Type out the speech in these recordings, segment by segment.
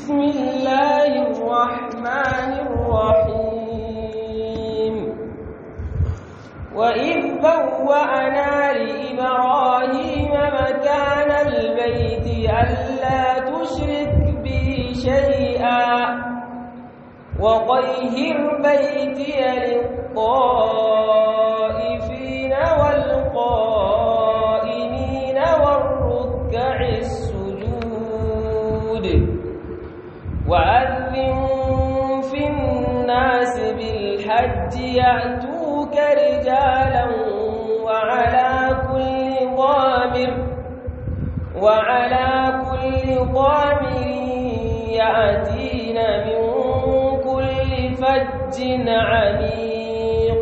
بسم الله الرحمن الرحيم وإذ بوأنا لإبراهيم مكان البيت ألا تشرك بي شيئا وطهر بيتي للطائفين والقائمين والركع السجود وأذن في الناس بالحج يأتوك رجالا وعلى كل ضامر وعلى كل ضامر يأتين من كل فج عميق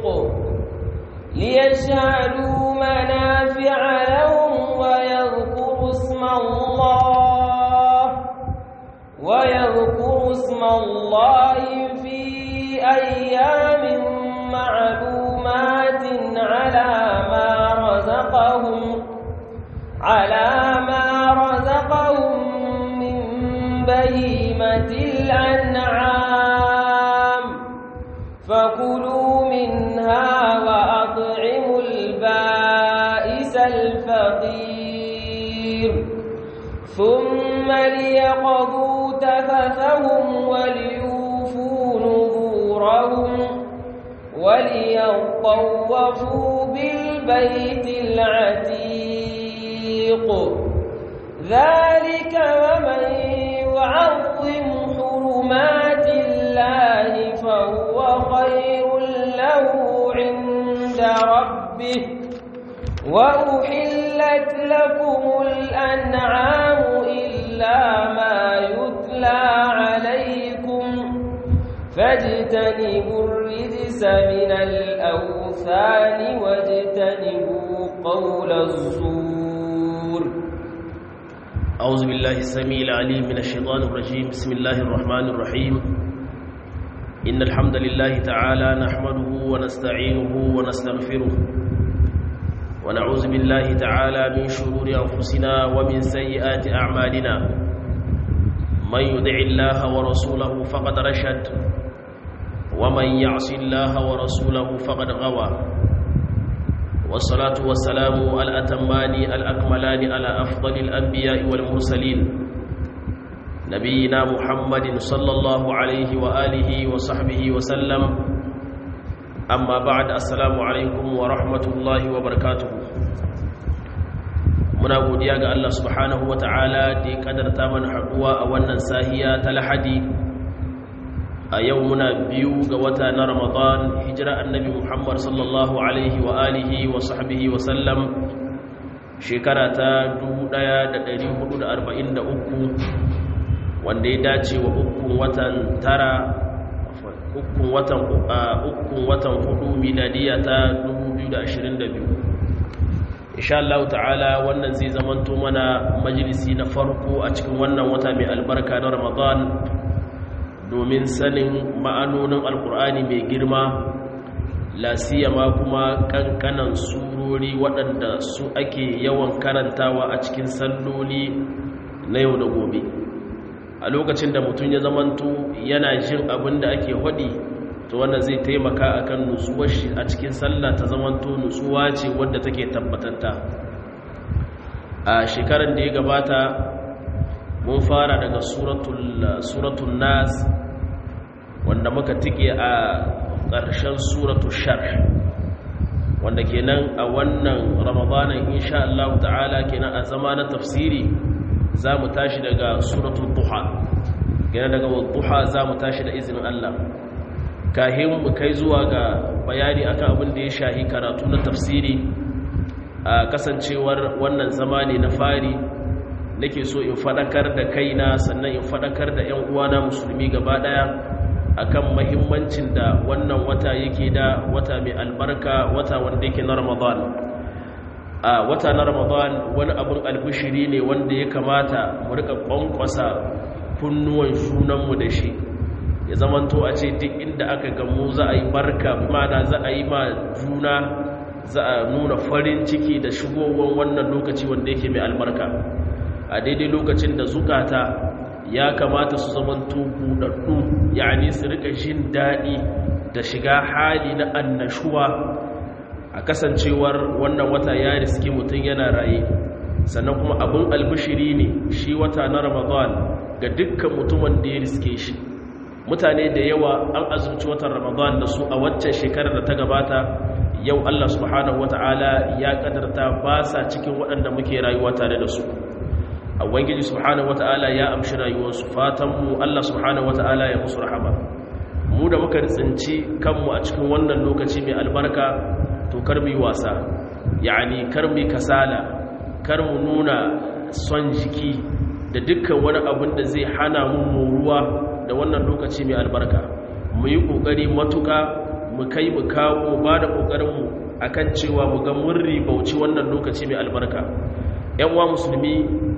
ليشهدوا منافع لهم ويذكروا اسم الله ويذكروا اسم الله في أيام معلومات على ما رزقهم على ما رزقهم من بهيمة الأنعام فكلوا منها وأطعموا البائس الفقير ثم ليقضوا تفثهم وليوفوا نذورهم وليطوفوا بالبيت العتيق ذلك ومن يعظم حرمات الله فهو خير له عند ربه وأحلت لكم الأنعام إلا ما يتلى عليكم فاجتنبوا الرجس من الأوثان واجتنبوا قول الزور أعوذ بالله السميع العليم من الشيطان الرجيم بسم الله الرحمن الرحيم إن الحمد لله تعالى نحمده ونستعينه ونستغفره ونعوذ بالله تعالى من شرور أنفسنا ومن سيئات أعمالنا من يدع الله ورسوله فقد رشد ومن يعص الله ورسوله فقد غوى والصلاة والسلام الأتمان الأكملان على أفضل الأنبياء والمرسلين نبينا محمد صلى الله عليه وآله وصحبه وسلم أما بعد السلام عليكم ورحمة الله وبركاته muna godiya ga Allah subhanahu wata'ala da ya kadarta mana haduwa a wannan sahiya ta lahadi a yau muna biyu ga wata na ramadan hijira annabi muhammad sallallahu alaihi wa alihi wa sahbihi wa sallam shekara ta 1443 wanda ya dace wa ukun watan tara ukun watan ukun watan hudu miladiya ta 2022 insha Allah ta'ala wannan zai zamanto mana majalisi na farko a cikin wannan wata mai albarka na ramadan domin sanin ma'anonin alkur'ani mai girma lasiyama kuma kankanan surori waɗanda su ake yawan karantawa a cikin salloli na yau da gobe a lokacin da mutum ya zamanto yana jin abin da ake haɗi to wannan zai taimaka akan nutsuwar shi a cikin sallah ta zamanto nutsuwa ce wadda take tabbatatta a shekarar da ya gabata mun fara daga suratul nas wanda muka tike a ƙarshen suratul shar wanda kenan a wannan ramadanin insha Allah ta'ala kenan a zama na tafsiri za mu tashi daga suratul duha kenan daga duha za mu tashi da izinin Allah kahin mu kai zuwa ga bayani akan abin da ya shahi karatu na tafsiri a kasancewar wannan zama ne na fari nake so in fadakar da kaina sannan in fadakar da ƴan uwana musulmi gaba daya akan mahimmancin da wannan wata yake da wata mai albarka wata wanda yake na Ramadan a wata na Ramadan wani abin albishiri ne wanda ya kamata mu rika kwankwasa kunnuwan junanmu da shi ya zamanto a ce duk inda aka gamu za a yi barka mana za a yi ma juna za a nuna farin ciki da shigowar wannan lokaci wanda yake mai albarka a daidai lokacin da zukata ya kamata su zamanto buɗaɗɗu yani su rika jin daɗi da shiga hali na annashuwa a kasancewar wannan wata ya riski mutum yana raye sannan kuma abin albishiri ne shi wata na ramadan ga dukkan mutumin da ya riske shi mutane da yawa an azumci watan ramadan da su a waccan shekarar da ta gabata yau allah subhanahu wata'ala ya kadarta ba sa cikin waɗanda muke rayuwa tare da su a wangiji subhanahu wata'ala ya amshi rayuwarsu fatanmu allah subhanahu wata'ala ya musu rahama mu da muka tsinci kanmu a cikin wannan lokaci mai albarka to kar mu yi wasa yani kar mu kasala kar mu nuna son jiki da dukkan wani abin da zai hana mu moruwa da wannan lokaci mai albarka mu yi kokari matuka mu kai mu kawo ba da kokarin mu akan cewa mu ga mun ribauci wannan lokaci mai albarka yan uwa musulmi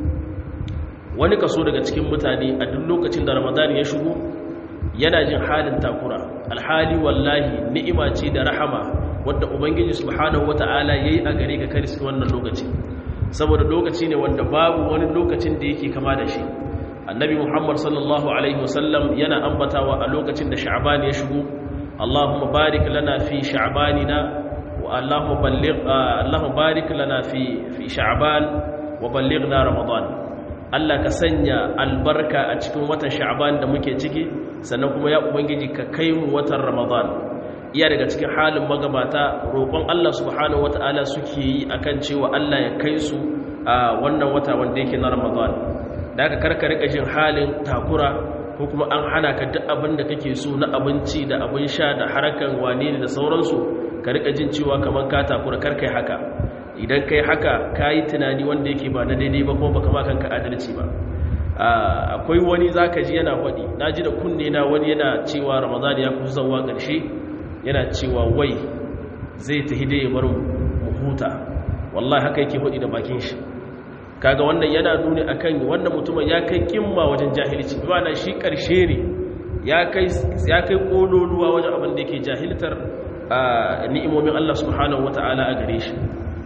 wani kaso daga cikin mutane a duk lokacin da ramadan ya shigo yana jin halin takura alhali wallahi ni'ima ce da rahama wadda ubangiji subhanahu wata'ala yayi a gare ka kariski wannan lokaci saboda lokaci ne wanda babu wani lokacin da yake kama da shi annabi muhammad sallallahu alaihi wasallam yana ambatawa a lokacin da sha'ban ya shigo allahumma barik lana fi sha'banina wa allahumma balligh allahumma barik lana fi fi sha'ban wa ballighna ramadan Allah ka sanya albarka a cikin watan sha'ban da muke ciki sannan kuma ya ubangiji ka kai mu watan ramadan iya daga cikin halin magabata roƙon Allah subhanahu wata'ala suke yi akan cewa Allah ya kai su a wannan wata wanda yake na ramadan da aka karka rika jin halin takura ko kuma an hana ka duk abin da kake so na abinci da abin sha da harakan wane ne da sauransu ka rika jin cewa kamar ka takura karka yi haka idan kai haka ka yi tunani wanda yake ba na daidai ba kuma baka ma kanka adalci ba akwai wani zaka ji yana faɗi na ji da kunne na wani yana cewa ramadan ya kusa zawa ƙarshe yana cewa wai zai ta hide ya bar mu huta wallahi haka yake faɗi da bakin shi kaga wannan yana nuni akan wannan mutumin ya kai kimma wajen jahilci bana shi ƙarshe ne ya kai ya kai kololuwa wajen abin da yake jahiltar ni'imomin Allah subhanahu wata'ala a gare shi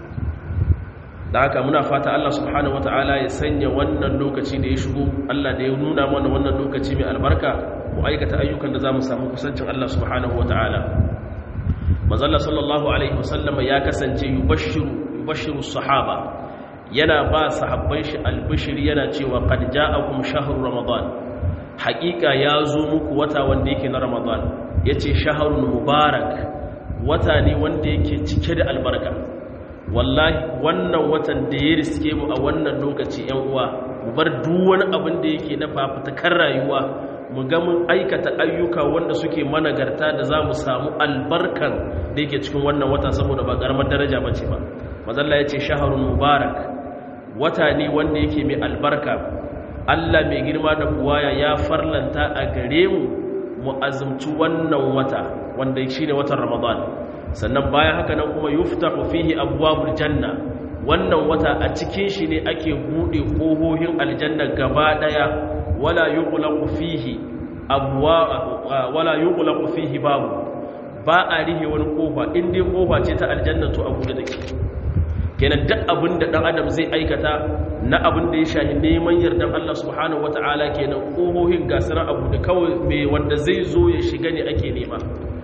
da haka muna fata Allah subhanahu wata'ala ya sanya wannan lokaci da ya shigo Allah da ya nuna mana wannan lokaci mai albarka mu aikata ayyukan da za mu samu kusancin Allah subhanahu wata'ala mazalla sallallahu alaihi wasallam ya kasance yubashiru yubashiru sahaba yana ba sahabban shi albishir yana cewa qad ja'akum shahru ramadan haqiqa ya zo muku wata wanda yake na ramadan yace shahrun mubarak wata ne wanda yake cike da albarka wallahi wannan watan da ya riske mu a wannan lokaci yan uwa mu bar duk wani abin da yake na fafutukar rayuwa mu ga mun aikata ayyuka wanda suke managarta da za mu samu albarkan da yake cikin wannan wata saboda ba karamar daraja ba ce ba mazalla ya ce shaharun mubarak wata ne wanda yake mai albarka allah mai girma da buwaya ya farlanta a gare mu mu azumci wannan wata wanda shi ne watan ramadan sannan bayan haka nan kuma yuftahu fihi abwabul janna wannan wata a cikin shi ne ake bude kohohin aljanna gaba daya wala yughlaqu fihi abwa wala yughlaqu fihi babu ba a rihe wani kofa in dai kofa ce ta aljanna to abu da take kenan duk abin da dan adam zai aikata na abin da ya shahi neman yardan Allah subhanahu wataala kenan kohohin gasara abu da kawai me wanda zai zo ya shiga ne ake nema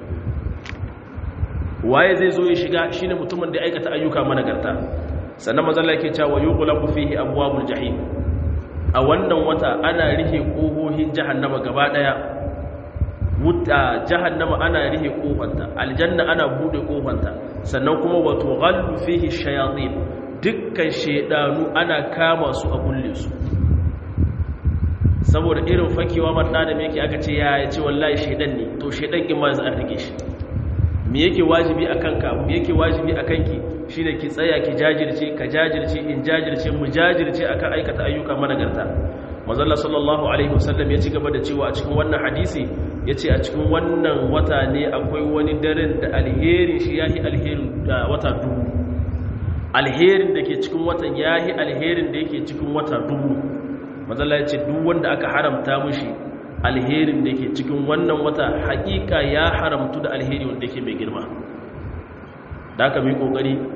waye zai zo ya shiga shine mutumin da aikata ayyuka managarta sannan mazalla yake cewa yughlaqu fihi abwabul jahim a wannan wata ana rihe kohohin jahannama gaba daya wuta jahannama ana rihe kofanta aljanna ana bude kofanta sannan kuma wato ghallu fihi shayatin dukkan shedanu ana kama su a kulle su saboda irin fakewa man da me yake aka ce ya ce wallahi shedan ne to shedan kin ma zan rike shi me yake wajibi a kanka me yake wajibi a kanki shine ki tsaya ki jajirce ka jajirce in jajirce mu jajirce akan aikata ayyuka managarta manzon sallallahu alaihi wasallam ya ci gaba da cewa a cikin wannan hadisi yace a cikin wannan wata ne akwai wani daren da alheri shi yahi alherin da wata dubu alherin da ke cikin watan yahi alherin da yake cikin wata dubu manzon ya ce duk wanda aka haramta mushi alherin da ke cikin wannan wata hakika ya haramtu da alheri wanda ke mai girma da aka mai kokari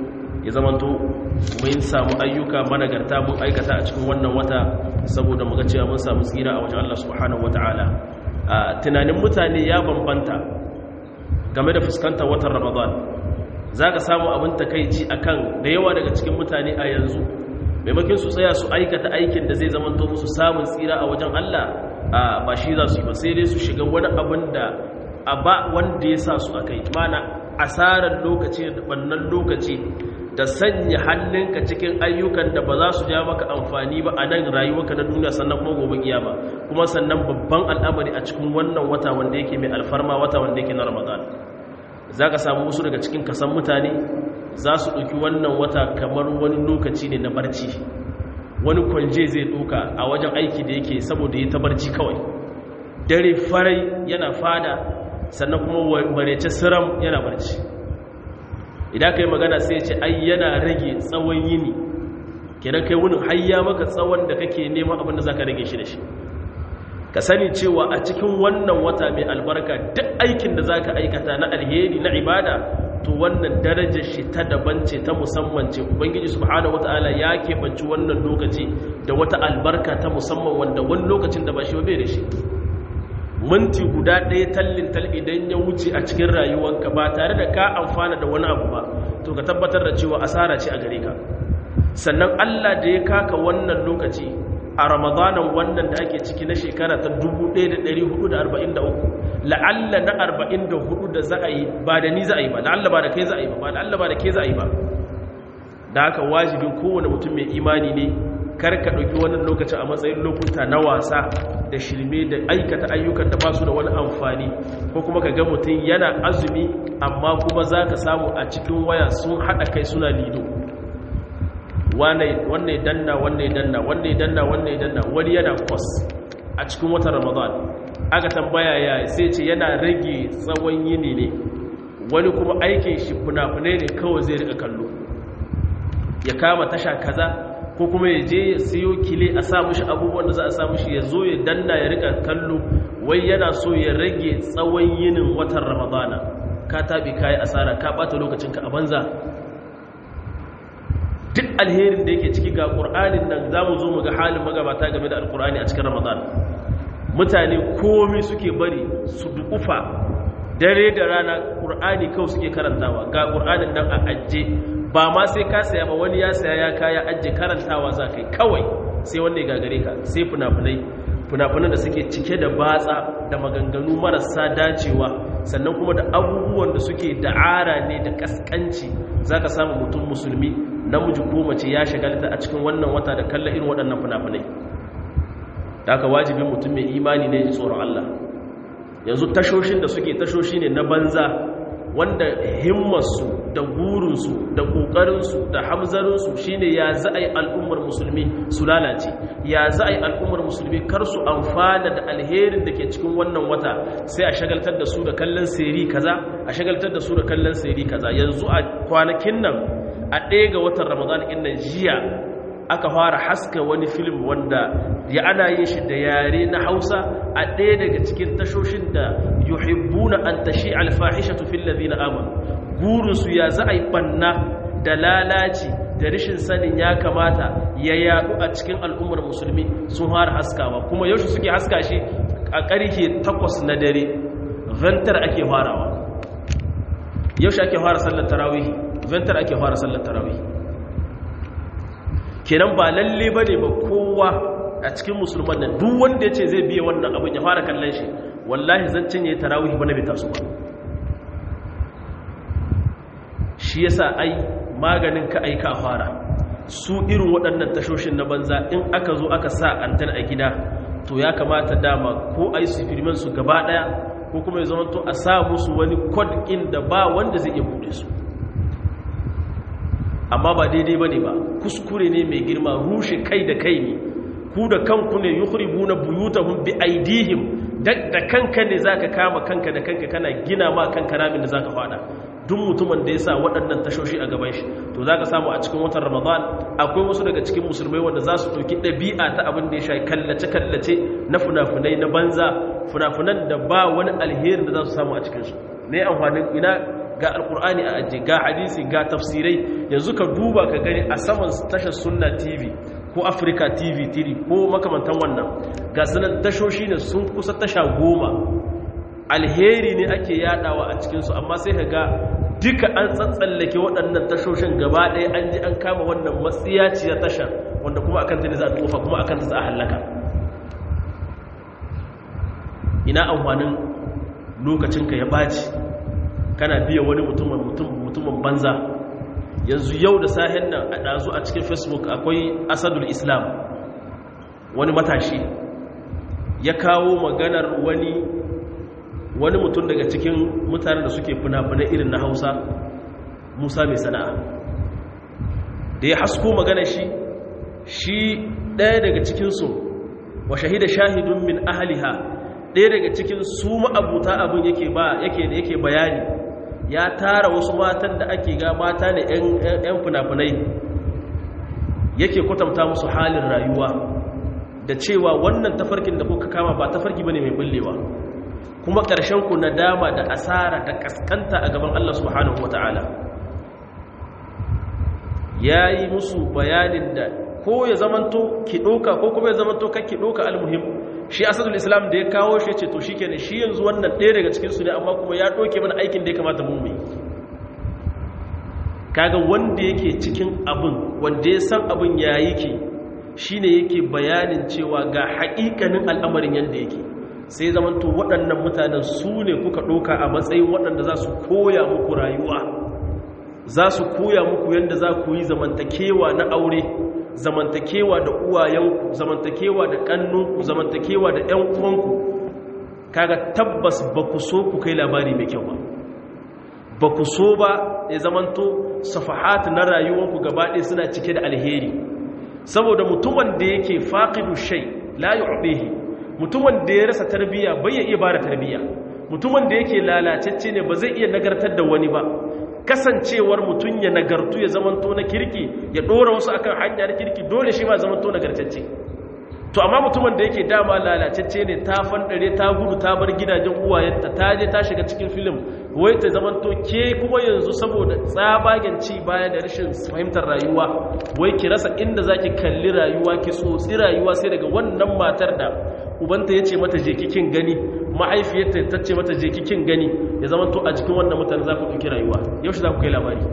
ya zamanto mun samu ayyuka managarta mun aikata a cikin wannan wata saboda muga cewa mun samu tsira a wajen Allah subhanahu wataala tunanin mutane ya bambanta game da fuskantar watan Ramadan zaka samu abin takeici akan da yawa daga cikin mutane a yanzu maimakon su tsaya su aikata aikin da zai zamanto musu samun tsira a wajen Allah ba shi za su yi ba sai dai su shiga wani abin da a ba wanda ya sa su a kai mana asarar lokaci da bannan lokaci da sanya hannunka cikin ayyukan da ba za su ja maka amfani ba a nan rayuwarka na duniya sannan kuma gobe kiyama kuma sannan babban al'amari a cikin wannan wata wanda yake mai alfarma wata wanda yake na ramadan za ka samu wasu daga cikin kasan mutane za su ɗauki wannan wata kamar wani lokaci ne na barci wani kwanje zai ɗauka a wajen aiki da yake saboda ya ta barci kawai dare farai yana fada sannan kuma marece siram yana barci idan ka yi magana sai ce ai yana rage tsawon yini kenan kai wunin hayya maka tsawon da kake neman abin da za ka rage shi da shi ka sani cewa a cikin wannan wata mai albarka duk aikin da za ka aikata na alheri na ibada to wannan darajar shi ta daban ce ta musamman ce ubangiji subhanahu wataala ya keɓanci wannan lokaci da wata albarka ta musamman wanda wani lokacin da ba shi bai da shi minti guda ɗaya tallin tal idan ya wuce a cikin rayuwanka ba tare da ka amfana da wani abu ba to ka tabbatar da cewa asara ce a gare ka sannan Allah da ya kaka wannan lokaci a ramadanan wannan da ake ciki na shekara ta 1443 la'alla na 44 da za a yi ba da ni za a yi ba la'alla ba da kai za a yi ba la'alla ba da kai za a yi ba da haka wajibin kowane mutum mai imani ne kar ka ɗauki wannan lokacin a matsayin lokuta na wasa da shirme da aikata ayyukan da ba su da wani amfani ko kuma ka ga mutum yana azumi amma kuma za ka samu a cikin waya sun haɗa kai suna lido wannan danna wannan danna wannan danna wannan danna wani yana kwas a cikin watan ramadan aka tambaya ya sai ce yana rage tsawon yini ne wani kuma aikin shi fina-finai ne kawai zai rika kallo ya kama tasha kaza ko kuma ya je ya siyo kile a sa mushi abubuwan da za a sa mushi ya zo ya danna ya rika kallo wai yana so ya rage tsawon yinin watan ramadana ka tabi kayi asara ka bata lokacinka a banza duk alherin da yake ciki ga ƙur'anin nan za mu zo mu ga halin magabata game da alƙur'ani a cikin ramadan mutane komi suke bari su dukufa dare da rana ƙur'ani kawai suke karantawa ga ƙur'anin nan a ajiye ba ma sai ka saya ba wani ya saya ya kaya ajiye karantawa za ka yi kawai sai wanda ya gagare ka sai funafunai funafunan da suke cike da batsa da maganganu marasa dacewa sannan kuma da abubuwan da suke da'ara ne da kaskanci za ka samu mutum musulmi namiji ko mace ya shagalta a cikin wannan wata da kalla irin waɗannan funafunai da aka wajibin mutum mai imani ne ji tsoron Allah yanzu tashoshin da suke tashoshi ne na banza wanda himmarsu da gurinsu da ƙoƙarinsu da hamzarinsu shine ya za a yi al'ummar musulmi su lalace ya za a yi al'ummar musulmi kar su amfana da alherin da ke cikin wannan wata sai a shagaltar da su da kallon seri kaza a shagaltar da su da kallon seri kaza yanzu a kwanakin nan a ɗaya ga watan ramadan ɗin nan jiya aka fara haska wani film wanda ya ana yin shi da yare na hausa a ɗaya daga cikin tashoshin da yuhibbuna an tashi alfahishatu fil ladina amanu gurinsu ya za a yi banna da lalaci da rashin sanin ya kamata ya yadu a cikin al'ummar musulmi sun fara haskawa kuma yaushe suke haska shi a ƙarfe takwas na dare ventar ake farawa yaushe ake fara sallar tarawih ventar ake fara sallar tarawih kenan ba lalle ba ne ba kowa a cikin musulman nan duk wanda ya ce zai biya wannan abin ya fara kallon shi wallahi zancen ya yi tarawih ba na bai taso ba shi yasa ai maganin ka aika a fara su irin waɗannan tashoshin na banza in aka zo aka sa antar a gida to ya kamata dama ko ai su firman su gaba ɗaya ko kuma ya zama to a sa musu wani kod da ba wanda zai iya buɗe su amma ba daidai ba ne ba kuskure ne mai girma rushe kai da kai ne ku da kanku ne yukhribu na buyutahum bi aidihim da kanka ne zaka kama kanka da kanka kana gina ma kanka ramin da zaka fada duk mutumin da ya sa waɗannan tashoshi a gaban shi to zaka samu a cikin watan ramadan akwai wasu daga cikin musulmai wanda za su ɗauki ɗabi'a ta abin da ya sha kallace-kallace na funafunai na banza funafunan da ba wani alherin da za su samu a cikinsu ne amfanin ina ga alkur'ani a ajiye ga hadisi ga tafsirai yanzu ka duba ka gani a saman tashar sunna tv ko africa tv 3 ko makamantan wannan ga sanan tashoshi ne sun kusa tasha goma alheri ne ake yadawa a cikinsu amma sai ka ga duka an tsatsallake waɗannan tashoshin gaba ɗaya an ji an kama wannan matsiyaciyar tashar wanda kuma akan ta ne za a tofa kuma akan ta za a hallaka ina amfanin lokacinka ya ɓaci kana biya wani mutumin banza yanzu yau da sahen nan a ɗazu a cikin facebook akwai asadul islam wani matashi ya kawo maganar wani wani mutum daga cikin mutanen da suke fina-finai irin na hausa musa mai sana'a da ya hasko magana shi shi ɗaya daga cikinsu wa shahida shahidun min ahaliha ɗaya daga cikin su ma'abuta abin yake ba yake da yake bayani ya tara wasu matan da ake ga mata ne 'yan fina-finai yake kwatanta musu halin rayuwa da cewa wannan tafarkin da kuka kama ba tafarki bane mai bullewa kuma ƙarshen ku nadama da asara da kaskanta a gaban Allah subhanahu wata'ala ya yi musu bayanin da ko ya zamanto ki ɗoka ko kuma ya zamanto kan ki ɗoka almuhim shi asadul islam da ya kawo shi ce to shi kenan shi yanzu wannan ɗaya daga cikinsu ne amma kuma ya ɗoke mana aikin da ya kamata mu mai kaga wanda yake cikin abin wanda ya san abin ya yake shi ne yake bayanin cewa ga haƙiƙanin al'amarin yadda yake sai zamanto waɗannan mutanen su ne kuka ɗoka a matsayin waɗanda za su koya muku rayuwa za su koya muku yadda za ku yi zamantakewa na aure zamantakewa da uwayenku zamantakewa da ƙannunku zamantakewa da ‘yan uwanku kaga tabbas ba ku so ku kai labari mai kyau ba ba ku so ba ya zamanto safahat na rayuwanku gabaɗe suna cike da alheri saboda mutumin da yake faƙidu shai la yu'dihi mutumin da ya rasa tarbiyya bai ya iya bada tarbiyya mutumin da yake lalacecce ne ba zai iya nagartar da wani ba kasancewar mutum ya nagartu ya zamanto na kirki ya dora wasu akan hanya na kirki dole shi ma zamanto nagartacce to amma mutumin da yake dama lalacecce ne ta fandare ta gudu ta bar gidajen uwayenta ta je ta shiga cikin film wai ta zamanto ke kuma yanzu saboda tsabagen ci baya da rashin fahimtar rayuwa wai ki rasa inda zaki kalli rayuwa ki tsotsi rayuwa sai daga wannan matar da ubanta ya ce mata je kikin gani mahaifiyarta ta ce mata je kikin gani ya zama to a cikin wannan mutane za ku ɗauki rayuwa yaushe za ku kai labari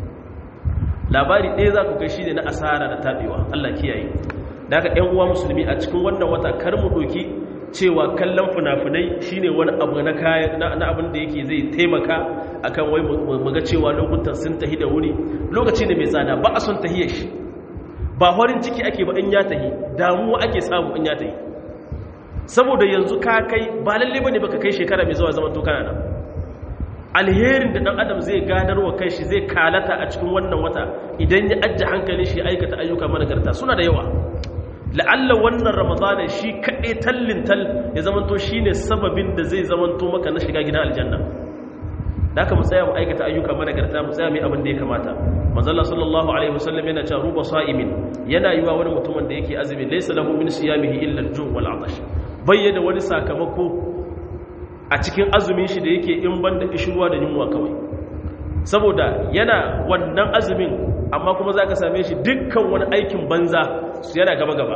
labari ɗaya za ku kai shi ne na asara da taɓewa allah kiyaye da haka ‘yan uwa musulmi a cikin wannan wata kar mu ɗauki cewa kallon fina-finai shi ne wani abu na kaya na abin da yake zai taimaka akan wai mu ga cewa lokutan sun tahi da wuri lokaci ne mai tsada ba a son tahiyar shi ba horin ciki ake ba in ya tahi damuwa ake samu in ya tahi saboda yanzu ka kai ba lalle bane baka kai shekara mai zuwa zaman to kana nan alherin da dan adam zai gadarwa kai shi zai kalata a cikin wannan wata idan ya ajje hankalin shi aikata ayyuka managarta suna da yawa la'alla wannan ramadana shi kaɗai tallin tal ya zamanto shine sababin da zai zamanto maka na shiga gidan aljanna da aka mu tsaya mu aikata ayyuka managarta mu tsaya mai abin da ya kamata manzalla sallallahu alaihi wasallam yana cewa ruba sa'imin yana yiwa wani mutumin da yake azumi laysa lahu min siyamihi illa al-ju' wal 'atash bayyana wani sakamako a cikin azumin shi da yake in banda ishruwa da yunwa kawai saboda yana wannan azumin amma kuma zaka same shi dukkan wani aikin banza su yana gaba gaba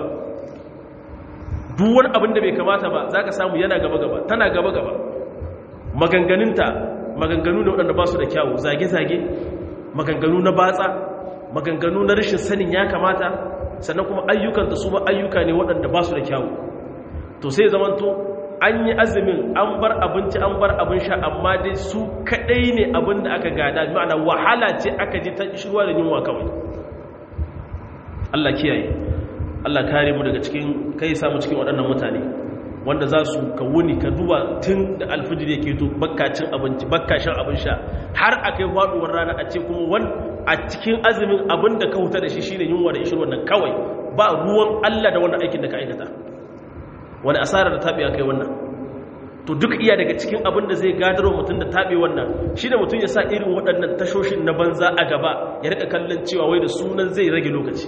duk wani abin da bai kamata ba zaka samu yana gaba gaba tana gaba gaba maganganunta maganganu ne waɗanda ba su da kyawu zage-zage maganganu na batsa maganganu na rashin sanin ya kamata sannan kuma ayyukanta su ma ayyuka ne waɗanda ba su da kyawu to sai zamanto an yi azumin an bar abinci an bar abin sha amma dai su kaɗai ne abin da aka gada ma'ana wahala ce aka ji ta shirwa da yunwa kawai Allah kiyaye Allah kare mu daga cikin kai samu cikin waɗannan mutane wanda za su ka wuni ka duba tun da alfijir yake to bakkacin abinci bakkashin abin sha har a kai faduwar rana a ce kuma wani a cikin azumin abin da ka huta da shi shine yunwa da ishirwar nan kawai ba ruwan Allah da wannan aikin da ka aikata wani asara da taɓe kai wannan to duk iya daga cikin abin da zai gadarwa mutum da taɓe wannan shi da mutum ya sa irin waɗannan tashoshin na banza a gaba ya rika kallon cewa wai da sunan zai rage lokaci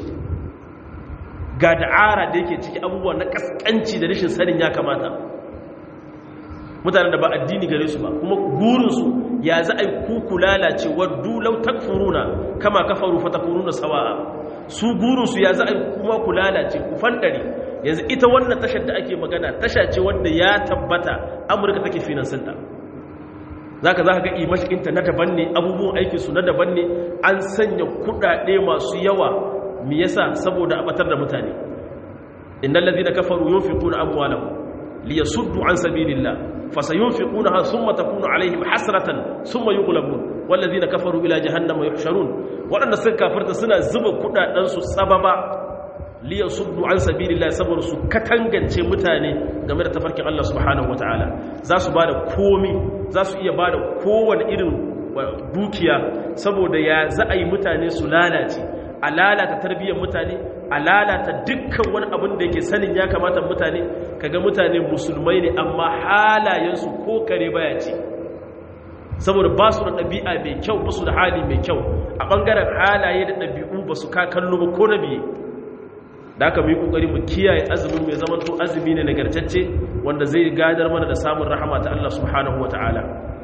ga da'ara da yake ciki abubuwa na kaskanci da rashin sanin ya kamata mutanen da ba addini gare su ba kuma burinsu ya za a yi kuku lalace waddu lau takfuruna kama kafaru fa takununa sawa'a su burinsu ya za a yi kuma ku lalace ku fandare yanzu ita wannan tashar da ake magana tasha ce wanda ya tabbata amurka take finansinta za ka za ka ga imashikinta na daban ne abubuwan aikinsu na daban ne an sanya kudade masu yawa me yasa saboda a batar da mutane innal ladhina kafaru yunfiquna amwalahum liyasuddu an sabilillah fasayunfiqunaha thumma takunu alaihim hasratan thumma yughlabun wal ladhina kafaru ila jahannama yuhsharun wadanda suka kafirta suna zuba kudaden su sababa liyasuddu an sabilillah saboda su katangance mutane game da tafarkin Allah subhanahu wataala za su bada komi za su iya bada kowane irin dukiya saboda ya za a yi mutane su lalace a lalata tarbiyyar mutane a lalata dukkan wani abin da yake sanin ya kamata mutane kaga mutane musulmai ne amma halayensu ko kare baya ce saboda ba su da ɗabi'a mai kyau ba su da hali mai kyau a ɓangaren halaye da ɗabi'u ba su kakallo ba ko na biye da aka mu yi ƙoƙari mu kiyaye azumin mai zaman to azumi ne nagartacce wanda zai gadar mana da samun rahama ta Allah subhanahu wa ta'ala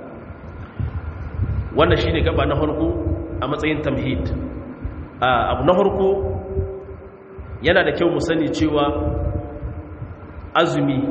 wannan shine gaba na farko a matsayin tamhid abu na harko yana da kyau mu sani cewa azumi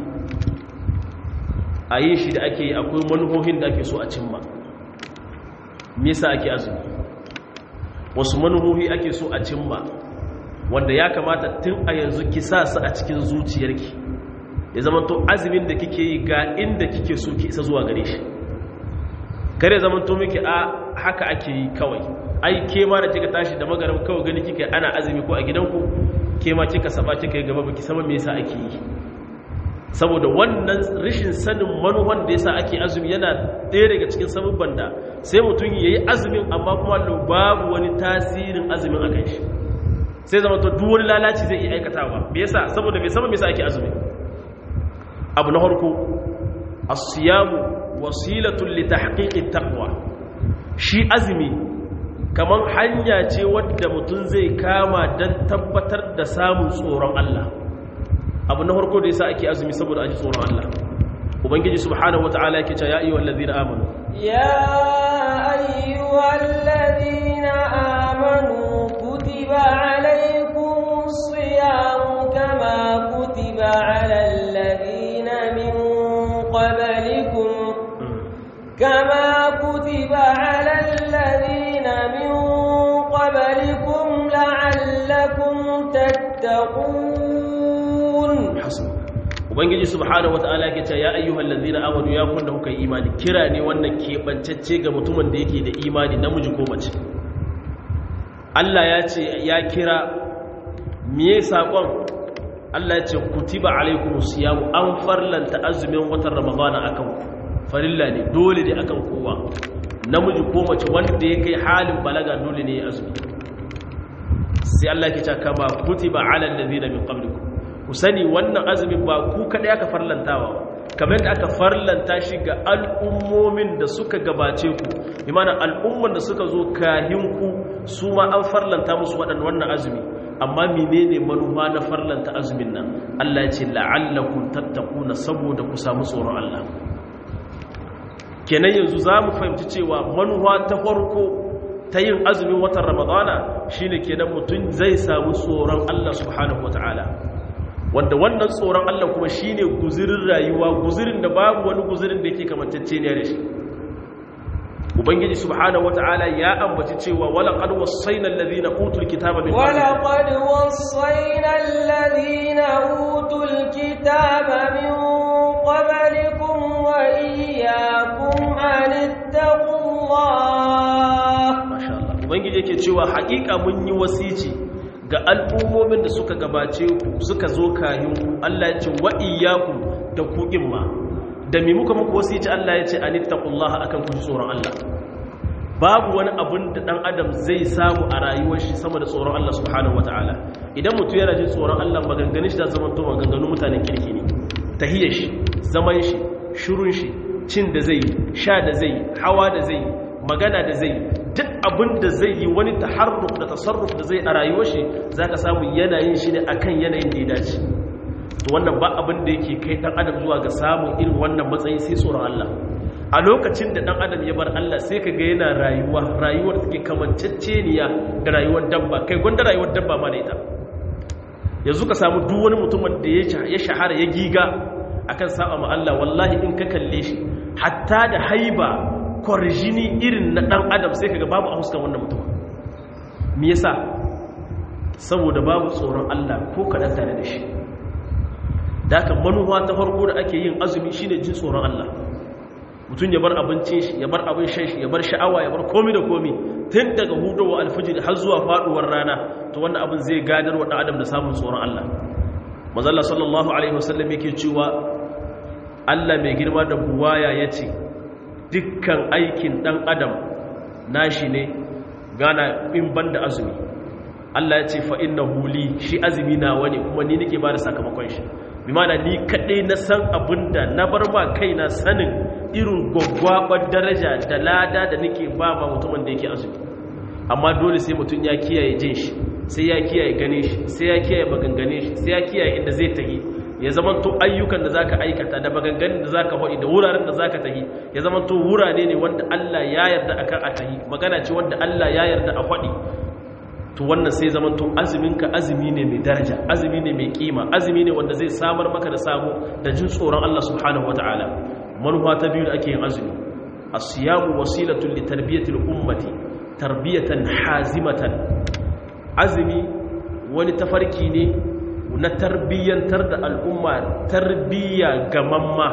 a yi shi da ake akwai manuhohin da ake so a cimma nisa ake azumi wasu manuhohi ake so a cimma wanda ya kamata tun a yanzu ki sa su a cikin zuciyarki ya zama to azumin da kike yi ga inda kike so ki isa zuwa gare shi kare zama to miki a haka ake yi kawai ai ke ma da kika tashi da magaram kawai gani kika ana azumi ko a gidanku ke ma kika saba kika yi gaba baki sama me yasa ake yi saboda wannan rashin sanin manuwan da yasa ake azumi yana ɗaya daga cikin sababban da sai mutum yayi azumin amma kuma babu wani tasirin azumin akan shi sai zama to duk wani lalaci zai iya aikatawa me yasa saboda bai sama me yasa ake azumi abu na farko as-siyamu wasilatun li tahqiqit taqwa shi azumi kamar hanya ce wadda mutum zai kama don tabbatar da samun tsoron Allah abu na farko da yasa ake azumi saboda aji tsoron Allah ubangiji subhanahu wataala yake cewa ya ayyuhal ladina amanu ya ayyuhal ladina amanu kutiba alaykumus siyamu kama kutiba alal ladina min qablikum kama kutiba alal ladina min قبلكم لعلكم تتقون ubangiji subhanahu wataala yake cewa ya ayyuhal ladina amanu ya kun da kuka imani kira ne wannan keɓantacce ga mutumin da yake da imani namiji ko mace Allah ya ce ya kira miye sakon Allah ya ce kutiba alaikumus siyamu an farlanta azumin watan ramadana akan ku farilla ne dole ne akan kowa namiji ko mace wanda ya kai halin balaga dole ne ya azumi sai Allah ke ce kama kutiba alal ladina min qablikum ku sani wannan azumin ba ku kada aka farlantawa kamar yadda aka farlanta shi ga al'ummomin da suka gabace ku imana al'umman da suka zo kahin ku su ma an farlanta musu waɗannan wannan azumi amma menene manufa na farlanta azumin nan Allah ya ce la'allakum tattaquna saboda ku samu tsoron Allah kenan yanzu za mu fahimci cewa manuwa ta farko ta yin azumin watan ramadana shine kenan mutum zai samu tsoron Allah subhanahu wataala wanda wannan tsoron Allah kuma shine guzirin rayuwa guzirin da babu wani guzirin da yake kamantacce ne da shi ubangiji subhanahu wataala ya ambaci cewa wala qad wassayna alladhina utul kitaba min wala qad wassayna alladhina utul kitaba min qablikum wa iyyakum an ittaqullah masha Allah ubangiji yake cewa haƙiƙa mun yi wasici ga al'ummomin da suka gabace ku suka zo kayan ku Allah ya ce wa iyyakum da ku ma da mi muka muku wasici Allah ya ce an ittaqullah akan ku tsoron Allah babu wani abun da dan adam zai samu a rayuwar shi sama da tsoron Allah subhanahu wataala idan mutum yana jin tsoron Allah maganganun shi da zaman to maganganun mutanen kirki ne tahiyar shi zaman shi shirun shi cin da zai sha da zai hawa da zai magana da zai duk abin da zai yi wani taharruf da tasarruf da zai a rayuwar shi zaka samu yanayin shi ne akan yanayin da ya dace to wannan ba abin da yake kai dan adam zuwa ga samun irin wannan matsayi sai tsoron Allah a lokacin da dan adam ya bar Allah sai ka ga yana rayuwa rayuwar take kamanceceniya da rayuwar dabba kai gwanda rayuwar dabba ma da ita yanzu ka samu duk wani mutumin da ya shahara ya giga akan saba ma Allah wallahi in ka kalle shi hatta da haiba kwarjini irin na dan adam sai kaga babu a huskan wannan mutum me yasa saboda babu tsoron Allah ko kadan tare da shi da haka manuwa ta farko da ake yin azumi shine jin tsoron Allah mutum ya bar abincin shi ya bar abin shan shi ya bar sha'awa ya bar komi da komi tun daga hudowa alfijir har zuwa faduwar rana to wannan abin zai gadar wa adam da samun tsoron Allah mazalla sallallahu alaihi wasallam yake cewa Allah mai girma da buwaya yace dukkan aikin dan adam nashi ne gana in banda azumi Allah ya ce fa innahu li shi azumi nawa ne kuma ni nake ba da sakamakon shi bi mana ni kaɗai na san abinda na bar ma kaina sanin irin gwaggwabar daraja da lada da nake ba ma mutumin da yake azumi amma dole sai mutum ya kiyaye jin shi sai ya kiyaye gane shi sai ya kiyaye magangane shi sai ya kiyaye inda zai tahi ya zama to ayyukan da zaka aikata da maganganun da zaka faɗi da wuraren da zaka tahi ya zama to wurare ne wanda Allah ya yarda akan a tahi magana ce wanda Allah ya yarda a faɗi to wannan sai zaman to azuminka azumi ne mai daraja azumi ne mai kima azumi ne wanda zai samar maka da sabo da jin tsoron Allah subhanahu wataala manufa ta biyu da ake yin azumi as-siyamu wasilatun li tarbiyatil ummati tarbiyatan hazimatan azumi wani tafarki ne na tarbiyyantar da al'umma tarbiyya gamamma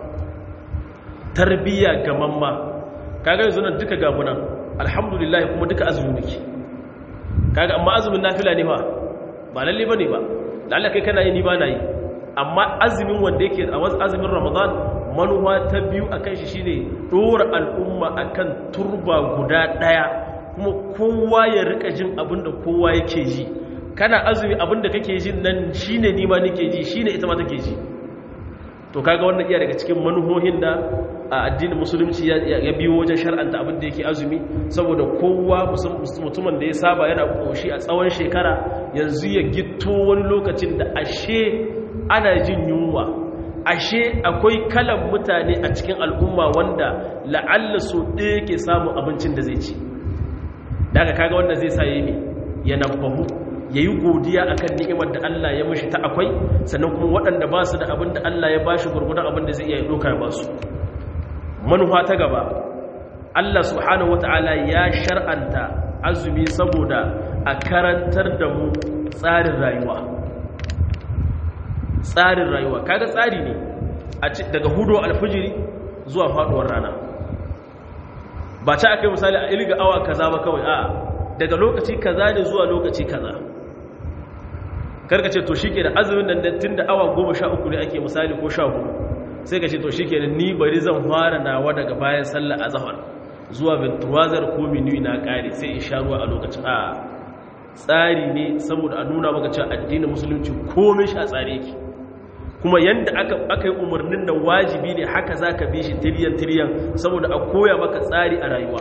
tarbiyya gamamma kaga yanzu nan duka gabunan alhamdulillah kuma duka azumi muke kaga amma azumin nafila ne fa ba lalle bane ba lalle kai kana yi ni ba na yi amma azumin wanda yake a wasu azumin ramadan manuwa ta biyu akan shi shine dora al'umma akan turba guda daya kuma kowa ya rika jin abinda kowa yake ji kana azumi abinda kake jin nan shine ni ma nake ji shine ita ma take ji to kaga wannan iya daga cikin manuhohin da a addinin musulunci ya biyo wajen shar'anta abin da yake azumi saboda kowa mutumin da ya saba yana koshi a tsawon shekara yanzu ya gito wani lokacin da ashe ana jin yunwa ashe akwai kalan mutane a cikin al'umma wanda la'alla so ɗaya ke samun abincin da zai ci daga kaga wanda zai sa yi ya nabahu ya yi godiya a kan ni'imar da Allah ya mashi ta akwai sannan kuma waɗanda ba su da abin da Allah ya ba shi gurgudan abin da zai iya ɗoka ya ba su manufa ta gaba Allah subhanahu wata'ala ya shar'anta azumi saboda a karantar da mu tsarin rayuwa tsarin rayuwa kaga tsari ne daga hudu alfijiri zuwa faduwar rana ba ta aka yi misali a ilga awa kaza ba kawai a daga lokaci kaza ne zuwa lokaci kaza karka ce to shike da azumin nan tun da awa goma sha uku ne ake misali ko sha hudu sai ka ce to shike da ni bari zan fara nawa daga bayan sallar azhar zuwa bintuwazar ko minuyi na kare sai in sha ruwa a lokacin a tsari ne saboda a nuna maka cewa addinin musulunci komai shi a tsare yake kuma yanda aka aka yi umarnin da wajibi ne haka zaka bi shi tiriyan tiriyan saboda a koya maka tsari a rayuwa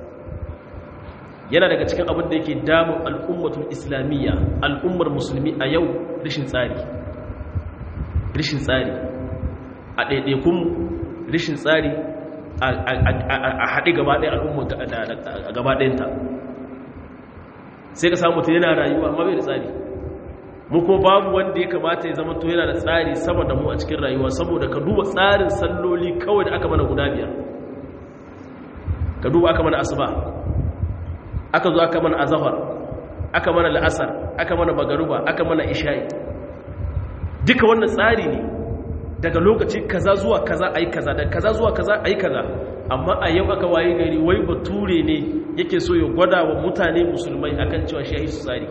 yana daga cikin abin da yake damun al'ummatul islamiyya al'ummar musulmi a yau rishin tsari rishin tsari a ɗaiɗaikun rishin tsari a haɗe gaba ɗaya al'umma gaba ɗayanta sai ka samu ta yana rayuwa amma bai da tsari mu kuma babu wanda ya kamata ya zama to yana da tsari sama da mu a cikin rayuwa saboda ka duba tsarin salloli kawai da aka mana guda biyar ka duba aka mana asuba aka zo aka mana azahar aka mana la'asar aka mana magaruba aka mana isha'i duka wannan tsari ne daga lokaci kaza zuwa kaza ayi kaza daga kaza zuwa kaza ayi kaza amma a yau aka waye gari wai bature ne yake so ya gwada wa mutane musulmai akan cewa shi yayi su tsari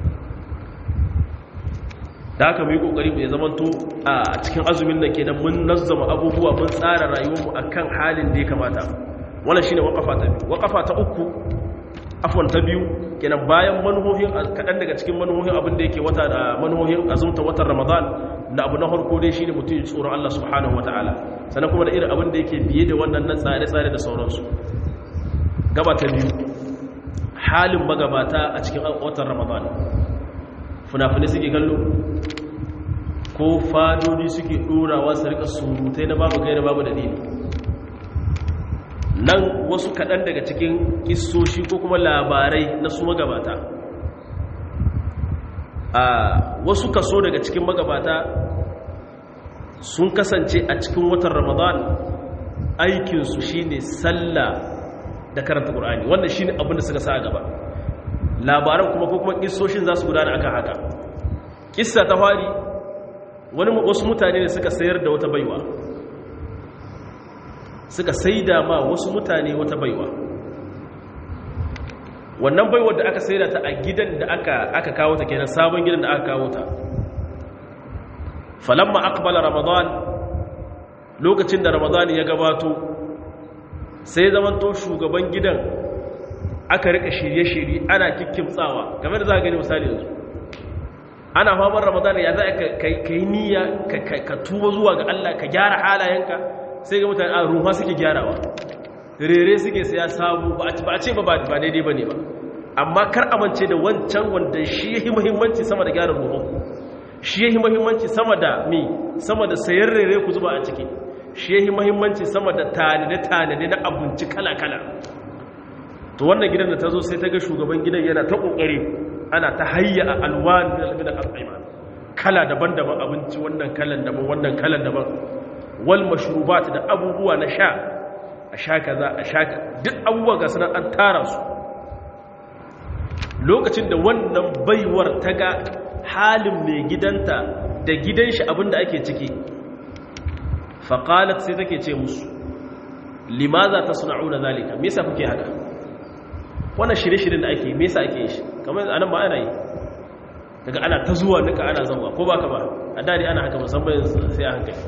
da haka mu yi kokari mu ya zamanto a cikin azumin nan kenan mun nazzama abubuwa mun tsara rayuwarmu akan halin da ya kamata wannan shine waqafa ta biyu waqafa ta uku afwan ta biyu kenan bayan manuhohin kaɗan daga cikin manuhohin abin da yake wata da manuhohin azumta watan ramadan na abu na harko dai shine mutum ya tsoron Allah subhanahu wataala sannan kuma da irin abin da yake biye da wannan na tsare-tsare da sauransu gaba ta biyu halin magabata a cikin watan ramadan fina-finai suke kallo ko ko fadodi suke ɗorawa su rika surutai na babu kai da babu dalili nan wasu kaɗan daga cikin kisoshi ko kuma labarai na su magabata a wasu kaso daga cikin magabata sun kasance a cikin watan ramadan aikinsu shine sallah da karanta ƙur'ani wannan shine abin da suka sa gaba labaran kuma ko kuma kissoshin za su gudana akan haka kissa ta fari wani wasu mutane ne suka sayar da wata baiwa suka saida ma wasu mutane wata baiwa wannan baiwar da aka saida ta a gidan da aka aka kawo ta kenan sabon gidan da aka kawo ta falamma aqbala ramadan lokacin da ramadan ya gabato sai zamanto shugaban gidan aka rika shirye-shirye ana kikkimtsawa game da za a gani misali yanzu ana famar ramadan ya za ka yi niyya ka tuba zuwa ga Allah ka gyara halayenka sai ga mutane a ruha suke gyarawa rere suke saya sabu ba a ce ba ba daidai ba ne ba amma kar amince da wancan wanda shi yi muhimmanci sama da gyara ruhun shi yi muhimmanci sama da mi sama da sayar rere ku zuba a ciki shi yi muhimmanci sama da tanade-tanade na abinci kala-kala to wannan gidan da ta zo sai ta ga shugaban gidan yana ta kokari ana ta hayya a alwan min al-at'ima kala daban-daban abinci wannan kalan daban wannan kalan daban wal mashrubat da abubuwa na sha a sha kaza a sha duk abubuwa ga sanan an tara su lokacin da wannan baiwar ta ga halin mai gidanta da gidan shi abinda ake ciki faqalat sai take ce musu limaza tasna'una zalika me yasa kuke haka wannan shirye-shiryen da ake me yasa ake shi kamar anan ba ana yi daga ana ta zuwa nika ana zama ko baka ba a dadi ana haka musamman sai a hankali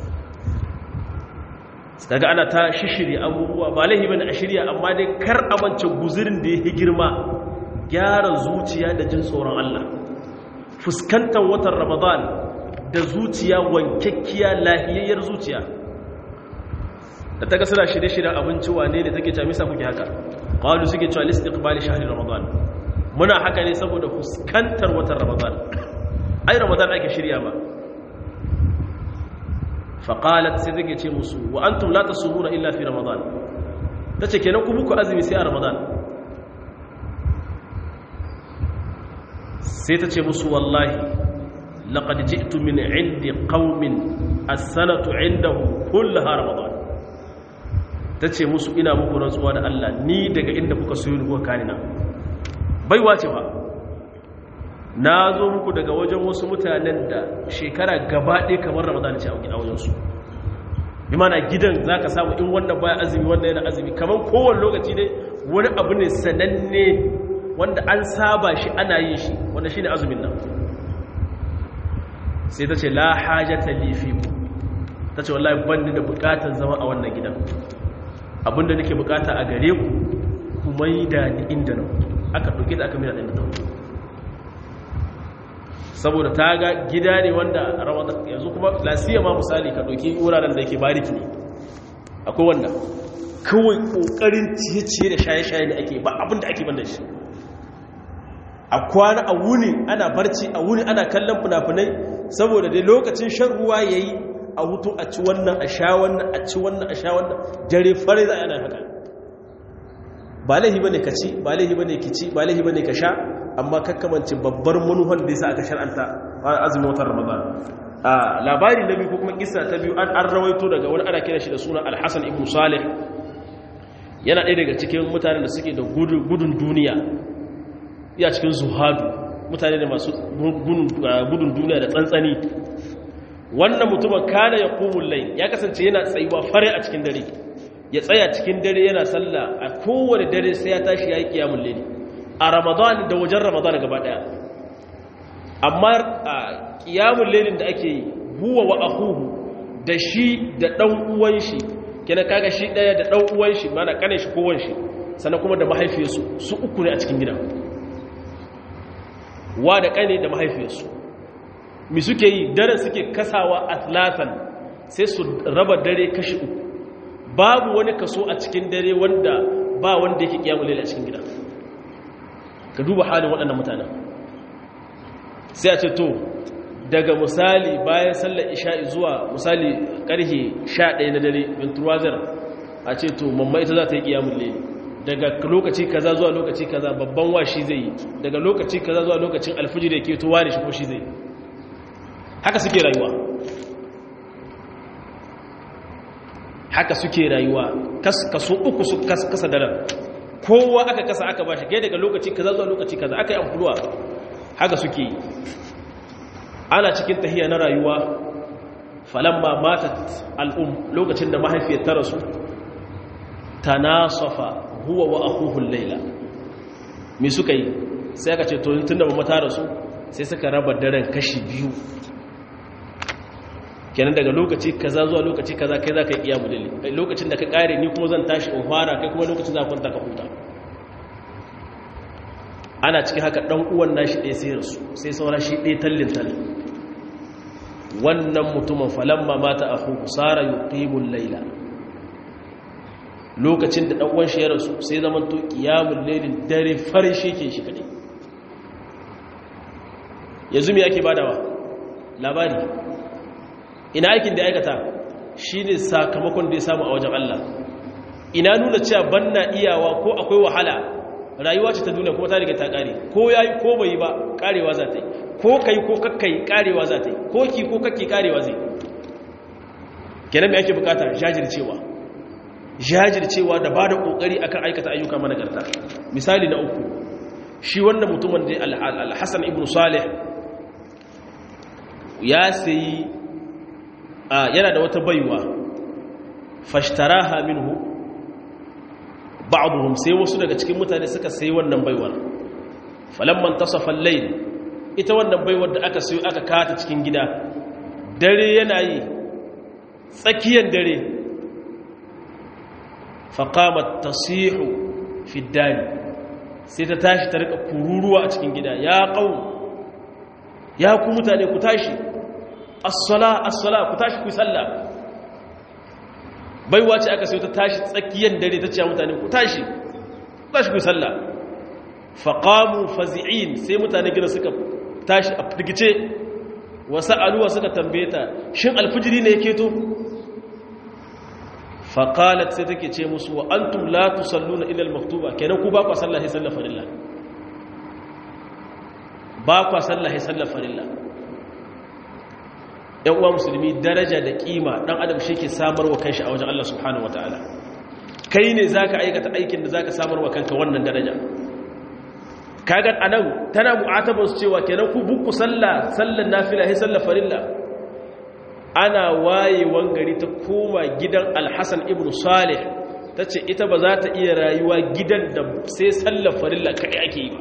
daga ana ta shishiri abubuwa ba laihi bane a shirya amma dai kar amince guzurin da yake girma gyara zuciya da jin tsoron Allah fuskantar watan Ramadan da zuciya wankakkiya lahiyayyar zuciya da ta ga suna shirye-shiryen abinci wane ne take camisa kuke haka qalu suke cewa listiqbali shahri ramadan muna haka ne saboda fuskantar watan ramadan ai ramadan ake shirya ba fa qalat sai take ce musu wa antum la tasumuna illa fi ramadan tace kenan ku muku azumi sai a ramadan sai tace musu wallahi laqad ji'tu min 'indi qaumin as-sanatu 'indahum kullaha ramadan ta ce musu ina muku rantsuwa da Allah ni daga inda kuka soyi kuka kani na baiwa ce ba na zo muku daga wajen wasu mutanen da shekara gaba ɗaya kamar ramadan ce a wajensu bi mana gidan za ka samu in wannan baya azumi wannan yana azumi kamar kowane lokaci ne wani abu ne sananne wanda an saba shi ana yin shi wanda shi ne azumin nan sai ta ce la hajjata lifi ta ce wallahi ban da bukatar zama a wannan gidan abinda nake bukata a gare ku ku maida ni inda na aka ɗauke da aka maida inda na saboda ta ga gida ne wanda ramadan yanzu kuma lasiya ma misali ka ɗauki wuraren da yake bariki ne akwai wanda kawai ƙoƙarin ciye-ciye da shaye-shaye ne ake ba abin da ake banda shi a kwana a wuni ana barci a wuni ana kallon fina-finai saboda dai lokacin shan ruwa ya yi a hutu a ci wannan a sha wannan a ci wannan a sha wannan dare fare za a yana haka ba laihi bane ka ci ba laihi bane ki ci ba laihi bane ka sha amma kakkamanci babbar manuhan da yasa aka shar'anta azumin watan ramadan a labari na biyu ko kuma kissa ta biyu an an rawaito daga wani ana kira shi da suna al-hasan ibn salih yana ɗaya daga cikin mutanen da suke da gudun duniya iya cikin zuhadu mutane da masu gudun duniya da tsantsani wannan mutumin kana ya kumun lai ya kasance yana tsayuwa fare a cikin dare ya tsaya cikin dare yana sallah a kowane dare sai ya tashi ya yi kiyamun laili a ramadan da wajen ramadan gaba daya amma a kiyamun lailin da ake yi huwa wa ahuhu da shi da dan uwan shi kina kaga shi daya da dan uwan shi mana kanin shi kowan shi sannan kuma da mahaifiyarsu su uku ne a cikin gidan wa da kane da mahaifiyarsu mi suke yi dare suke kasawa atlatan sai su raba dare kashi uku babu wani kaso a cikin dare wanda ba wanda yake kiyamu laila a cikin gida ka duba halin waɗannan mutanen sai a ce to daga misali bayan sallar isha'i zuwa misali karhe 11 na dare venturazar a ce to mamma ita za ta yi kiyamun leli daga lokaci kaza zuwa lokaci kaza babban washi zai yi daga lokaci kaza zuwa lokacin alfijir da ke to ware shi ko shi zai haka suke rayuwa haka suke rayuwa kaso uku su kasa daren kowa aka kasa aka ba shi daga lokaci kaza zuwa lokaci kaza aka yi amfuluwa haka suke yi ana cikin tahiya na rayuwa falamma matat al'um lokacin da mahaifiyar ta rasu tanasafa huwa wa akhuhu layla me suka yi sai aka ce to tunda mama ta rasu sai suka raba daren kashi biyu kenan daga lokaci kaza zuwa lokaci kaza kai zaka iya mudalli lokacin da ka kare ni kuma zan tashi in fara kai kuma lokacin za ka kwanta ka huta ana cikin haka dan uwan nashi ɗaya sai rasu sai saura shi ɗaya tallin tallin wannan mutumin falamma mata akhu sara yuqimul layla lokacin da dan uwan shi ya rasu sai zaman to qiyamul laylin dare farin shi ke shi kadai yanzu me yake badawa labari ina aikin da aikata shine sakamakon da ya samu a wajen Allah ina nuna cewa banna iyawa ko akwai wahala rayuwa ce ta duniya kuma ta riga ta kare ko yayi ko bai ba karewa za ta yi ko kai ko kakkai karewa za ta yi ko ki ko kakki karewa zai kenan me ake bukata jajircewa jajircewa da ba da kokari akan aikata ayyuka managarta misali na uku shi wannan mutumin da al-Hasan ibn Salih ya sayi yana da wata baiwa fashtaraha minhu ba'dhum sai wasu daga cikin mutane suka sayi wannan baiwar falamman tasafa al-layl ita wannan baiwar da aka sayo aka kata cikin gida dare yana yi tsakiyar dare faqamat tasihu fi ad sai ta tashi ta rika kururuwa a cikin gida ya qaum ya ku mutane ku tashi as-sala as-sala ku tashi ku sallah baiwa ce aka sai ta tashi tsakiyar dare ta ce mutane ku tashi ku tashi ku sallah faqamu fazi'in sai mutane gida suka tashi a firgice wasu aluwa suka tambaye ta shin alfijiri ne yake to faqalat sai take ce musu wa antum la tusalluna ila al-maktuba kenan ku ba ku sallah sai sallah farilla ba ku sallah sai sallah farilla yan uwa musulmi daraja da kima dan adam shi ke samar wa kanshi a wajen Allah subhanahu wataala kai ne zaka aikata aikin da zaka samar wa kanka wannan daraja kaga anan tana mu'atabar su cewa kenan ku bukku sallah sallan nafila sai sallar farilla ana wayewan gari ta koma gidan Al-Hasan ibn Salih tace ita ba za ta iya rayuwa gidan da sai sallar farilla kai ake yi ba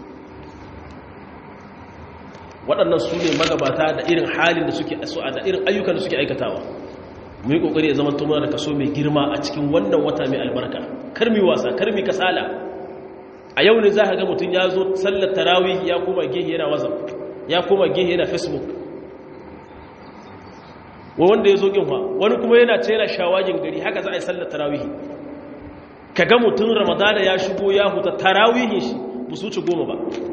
waɗannan su ne magabata da irin halin da suke da irin ayyukan da suke aikatawa mu yi ƙoƙari ya zama tumar da kaso mai girma a cikin wannan wata mai albarka karmi wasa karmi kasala a yau ne za ka ga mutum ya zo sallar tarawih ya koma gehe yana wazan ya koma gehe yana facebook wa wanda ya zo ƙinwa wani kuma yana ce yana shawagin gari haka za a yi sallar tarawih ka ga mutum ramadana ya shigo ya huta tarawihin shi ba su ci goma ba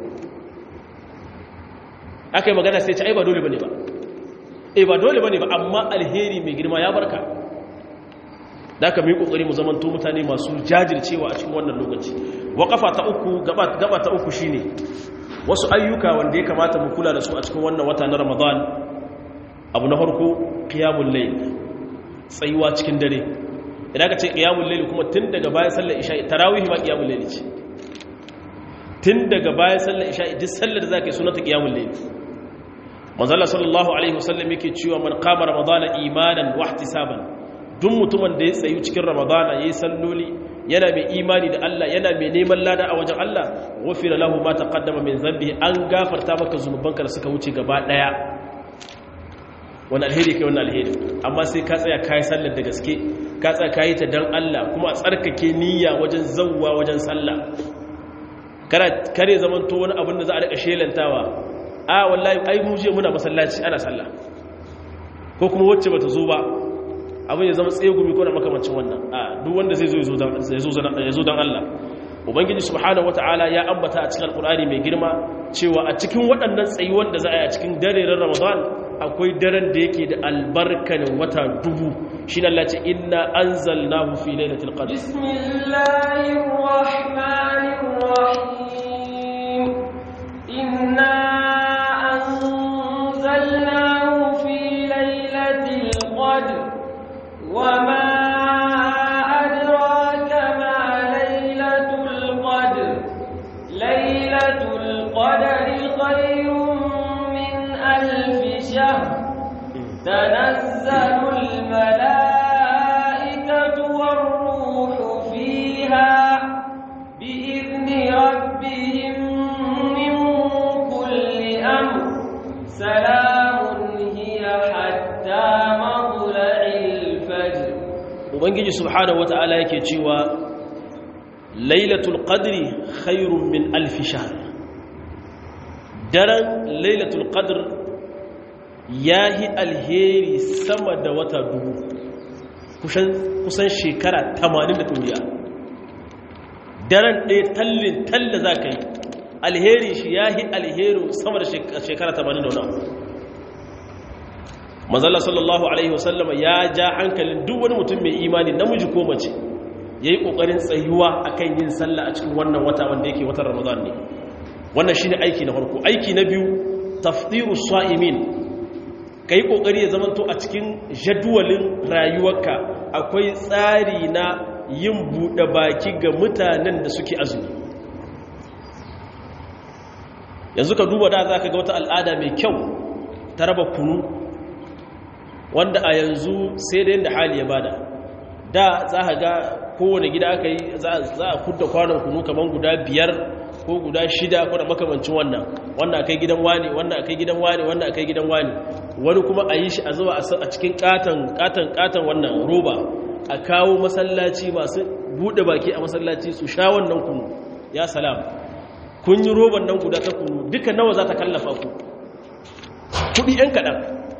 aka yi magana sai ce ai ba dole bane ba eh ba dole bane ba amma alheri mai girma ya barka da aka mu yi kokari mu zamanto mutane masu jajircewa a cikin wannan lokaci waqafa ta uku gaba gaba ta uku shine wasu ayyuka wanda ya kamata mu kula da su a cikin wannan wata na Ramadan abu na farko qiyamul layl tsayuwa cikin dare idan ka ce qiyamul layl kuma tun daga bayan sallar isha tarawih ma qiyamul layl ce tun daga bayan sallar isha duk sallar da zaka yi sunanta qiyamul layl manzala sallallahu alaihi wasallam yake cewa man qama ramadana imanan wa ihtisaban duk mutumin da ya tsayu cikin ramadana yayi salloli yana mai imani da Allah yana mai neman lada a wajen Allah ghufira lahu ma taqaddama min dhanbi an gafarta maka zunubanka da suka wuce gaba daya wani alheri kai wani alheri amma sai ka tsaya kai sallar da gaske ka tsaya kai ta dan Allah kuma a tsarkake niyya wajen zawwa wajen sallah kare zaman to wani abin da za a rika shelantawa a wallahi ai mu je muna masallaci ana sallah ko kuma wacce bata zo ba abin ya zama tsegumi ko na makamancin wannan a duk wanda zai zo ya zo dan Allah ubangiji subhanahu wata'ala ya ambata a cikin alkur'ani mai girma cewa a cikin waɗannan tsayuwan da za a yi a cikin daren ramadan akwai daren da yake da albarkanin wata dubu shi na lati inna an zalna fi lailatul qadr bismillahir rahmanir rahim inna anzalnahu fi lailatul qadr wama adraka ma lailatul qadr lailatul qadri khayrun min alf shahr تنزل الملائكة والروح فيها بإذن ربهم من كل أمر سلام هي حتى مطلع الفجر ubangiji subhanahu wata'ala yake cewa lailatul qadri khairun min alf shahr daren lailatul qadr yahi alheri sama da wata dubu kusan kusan shekara 80 da duniya daren ɗaya tallin talla za ka yi alheri shi yahi alheri sama da shekara 80 da wani mazalla sallallahu alaihi wasallama ya ja hankalin duk wani mutum mai imani namiji ko mace ya yi ƙoƙarin tsayuwa a kan yin sallah a cikin wannan wata wanda yake watan ramadan ne wannan shi ne aiki na farko aiki na biyu taftiru sa'imin ka yi ƙoƙari ya zamanto a cikin jadwalin rayuwarka akwai tsari na yin buɗe baki ga mutanen da suke azumi yanzu ka duba da za ka ga wata al'ada mai kyau ta raba kunu wanda a yanzu sai da yadda hali ya bada da za a ga kowane gida aka yi za a kudda kwanon kunu kamar guda biyar ko guda shida ko da makamancin wannan wanda aka yi gidan wani wanda aka yi gidan wani wanda aka yi gidan wani wani kuma a yi shi a zuwa a cikin katon katon katon wannan roba a kawo masallaci masu bude baki a masallaci su sha wannan kunu ya salam kun yi roban nan guda ta kunu duka nawa za ta kallafa ku kudi yan kaɗan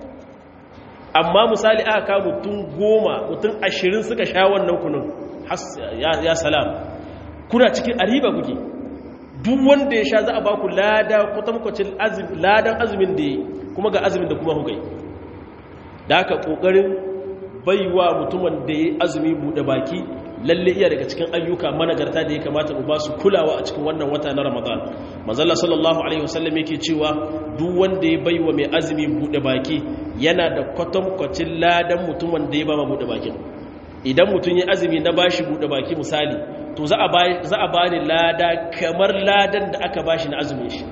amma misali aka kawo mutum goma mutum ashirin suka sha wannan kunun ya salam kuna cikin ariba kuke duk wanda ya sha za a ba ku lada kwatankwacin ladan azumin da ya kuma ga azumin da kuma hukai da aka ƙoƙarin baiwa mutumin da ya azumi buɗe baki lalle iya daga cikin ayyuka managarta da ya kamata mu ba su kulawa a cikin wannan wata na ramadan manzala sallallahu alaihi wasallam yake cewa duk wanda ya baiwa mai azumi buɗe baki yana da kwatankwacin ladan mutumin da ya ba ma buɗe bakin idan mutum ya azumi na bashi buɗe baki misali to za a ba ni lada kamar ladan da aka bashi na azumin shi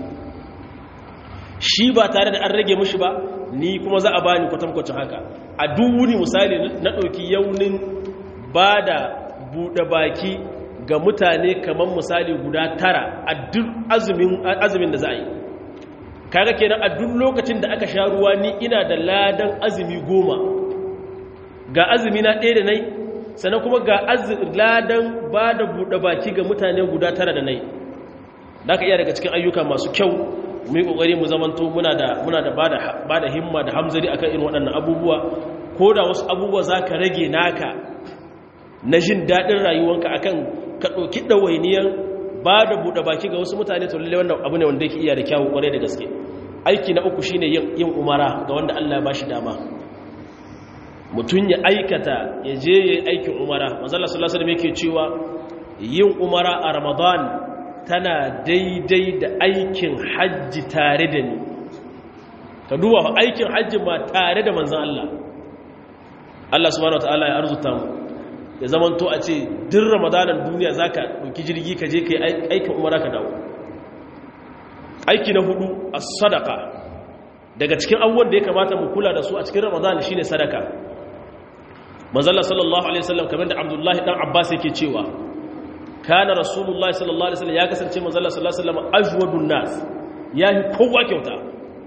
shi ba tare da an rage mushi ba ni kuma za a ba ni kwatankwacin haka a duk wuni misali na ɗauki yaunin ba da buɗe baki ga mutane kamar misali guda tara a duk azumin da za a yi kaga kenan a duk lokacin da aka sha ruwa ni ina da ladan azumi goma ga azumi na ɗaya da nai sannan kuma ga ladan ba da buɗe baki ga mutane guda tara da nai da ka iya daga cikin ayyuka masu kyau mu yi ƙoƙari mu zamanto muna da muna da ba da himma da hamzari akan irin waɗannan abubuwa ko da wasu abubuwa za ka rage naka na jin daɗin rayuwanka akan ka ɗauki ɗawainiyar ba da buɗe baki ga wasu mutane to lalle wannan abu ne wanda yake iya da kyawu ƙwarai da gaske aiki na uku shine yin umara ga wanda Allah ya bashi dama mutum ya aikata ya je yin aikin umara manzala sallallahu alaihi yake cewa yin umara a ramadan tana daidai da aikin hajji tare da ni ka duba aikin hajji ma tare da manzan Allah Allah subhanahu wataala ya arzuta mu ya zamanto a ce din ramadanan duniya zaka dauki jirgi ka je kai aikin umara ka dawo aiki na hudu as-sadaqa daga cikin abubuwan da ya kamata mu kula da su a cikin ramadan shine sadaka manzalla sallallahu alaihi wasallam kamar da abdullahi dan abbas yake cewa kana rasulullahi sallallahu alaihi wasallam ya kasance manzalla sallallahu alaihi wasallam ajwadun nas yahi kowa kyauta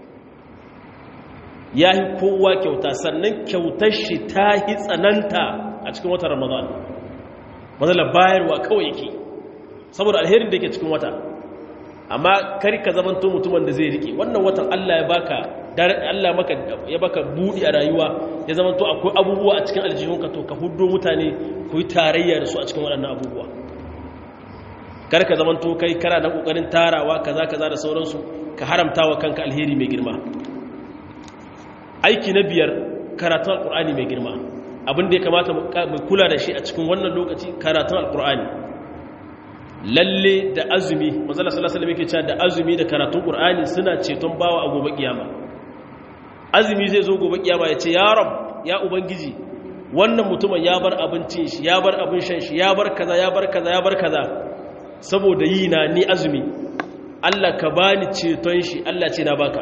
yahi kowa kyauta sannan kyautar shi ta hi tsananta a cikin watan ramadan manzalla bayarwa kawai yake saboda alherin da yake cikin wata amma kari ka zamanto mutumin da zai rike wannan watan Allah ya baka Allah maka ya baka budi a rayuwa ya zamanto akwai abubuwa a cikin aljihunka to ka huddo mutane ku yi tarayya da su a cikin waɗannan abubuwa kar ka zamanto kai kana na kokarin tarawa kaza kaza da sauransu ka haramta wa kanka alheri mai girma aiki na biyar karatun alkur'ani mai girma abin da ya kamata mu kula da shi a cikin wannan lokaci karatun alkur'ani lalle da azumi manzala sallallahu alaihi wasallam yake cewa da azumi da karatun qur'ani suna ceton bawa a gobe kiyama azumi zai zo gobe kiyama ya ce ya rab ya ubangiji wannan mutumin ya bar abincin shi ya bar abin shan shi ya bar kaza ya bar kaza ya bar kaza saboda yi na ni azumi Allah ka bani ceton shi Allah ce na baka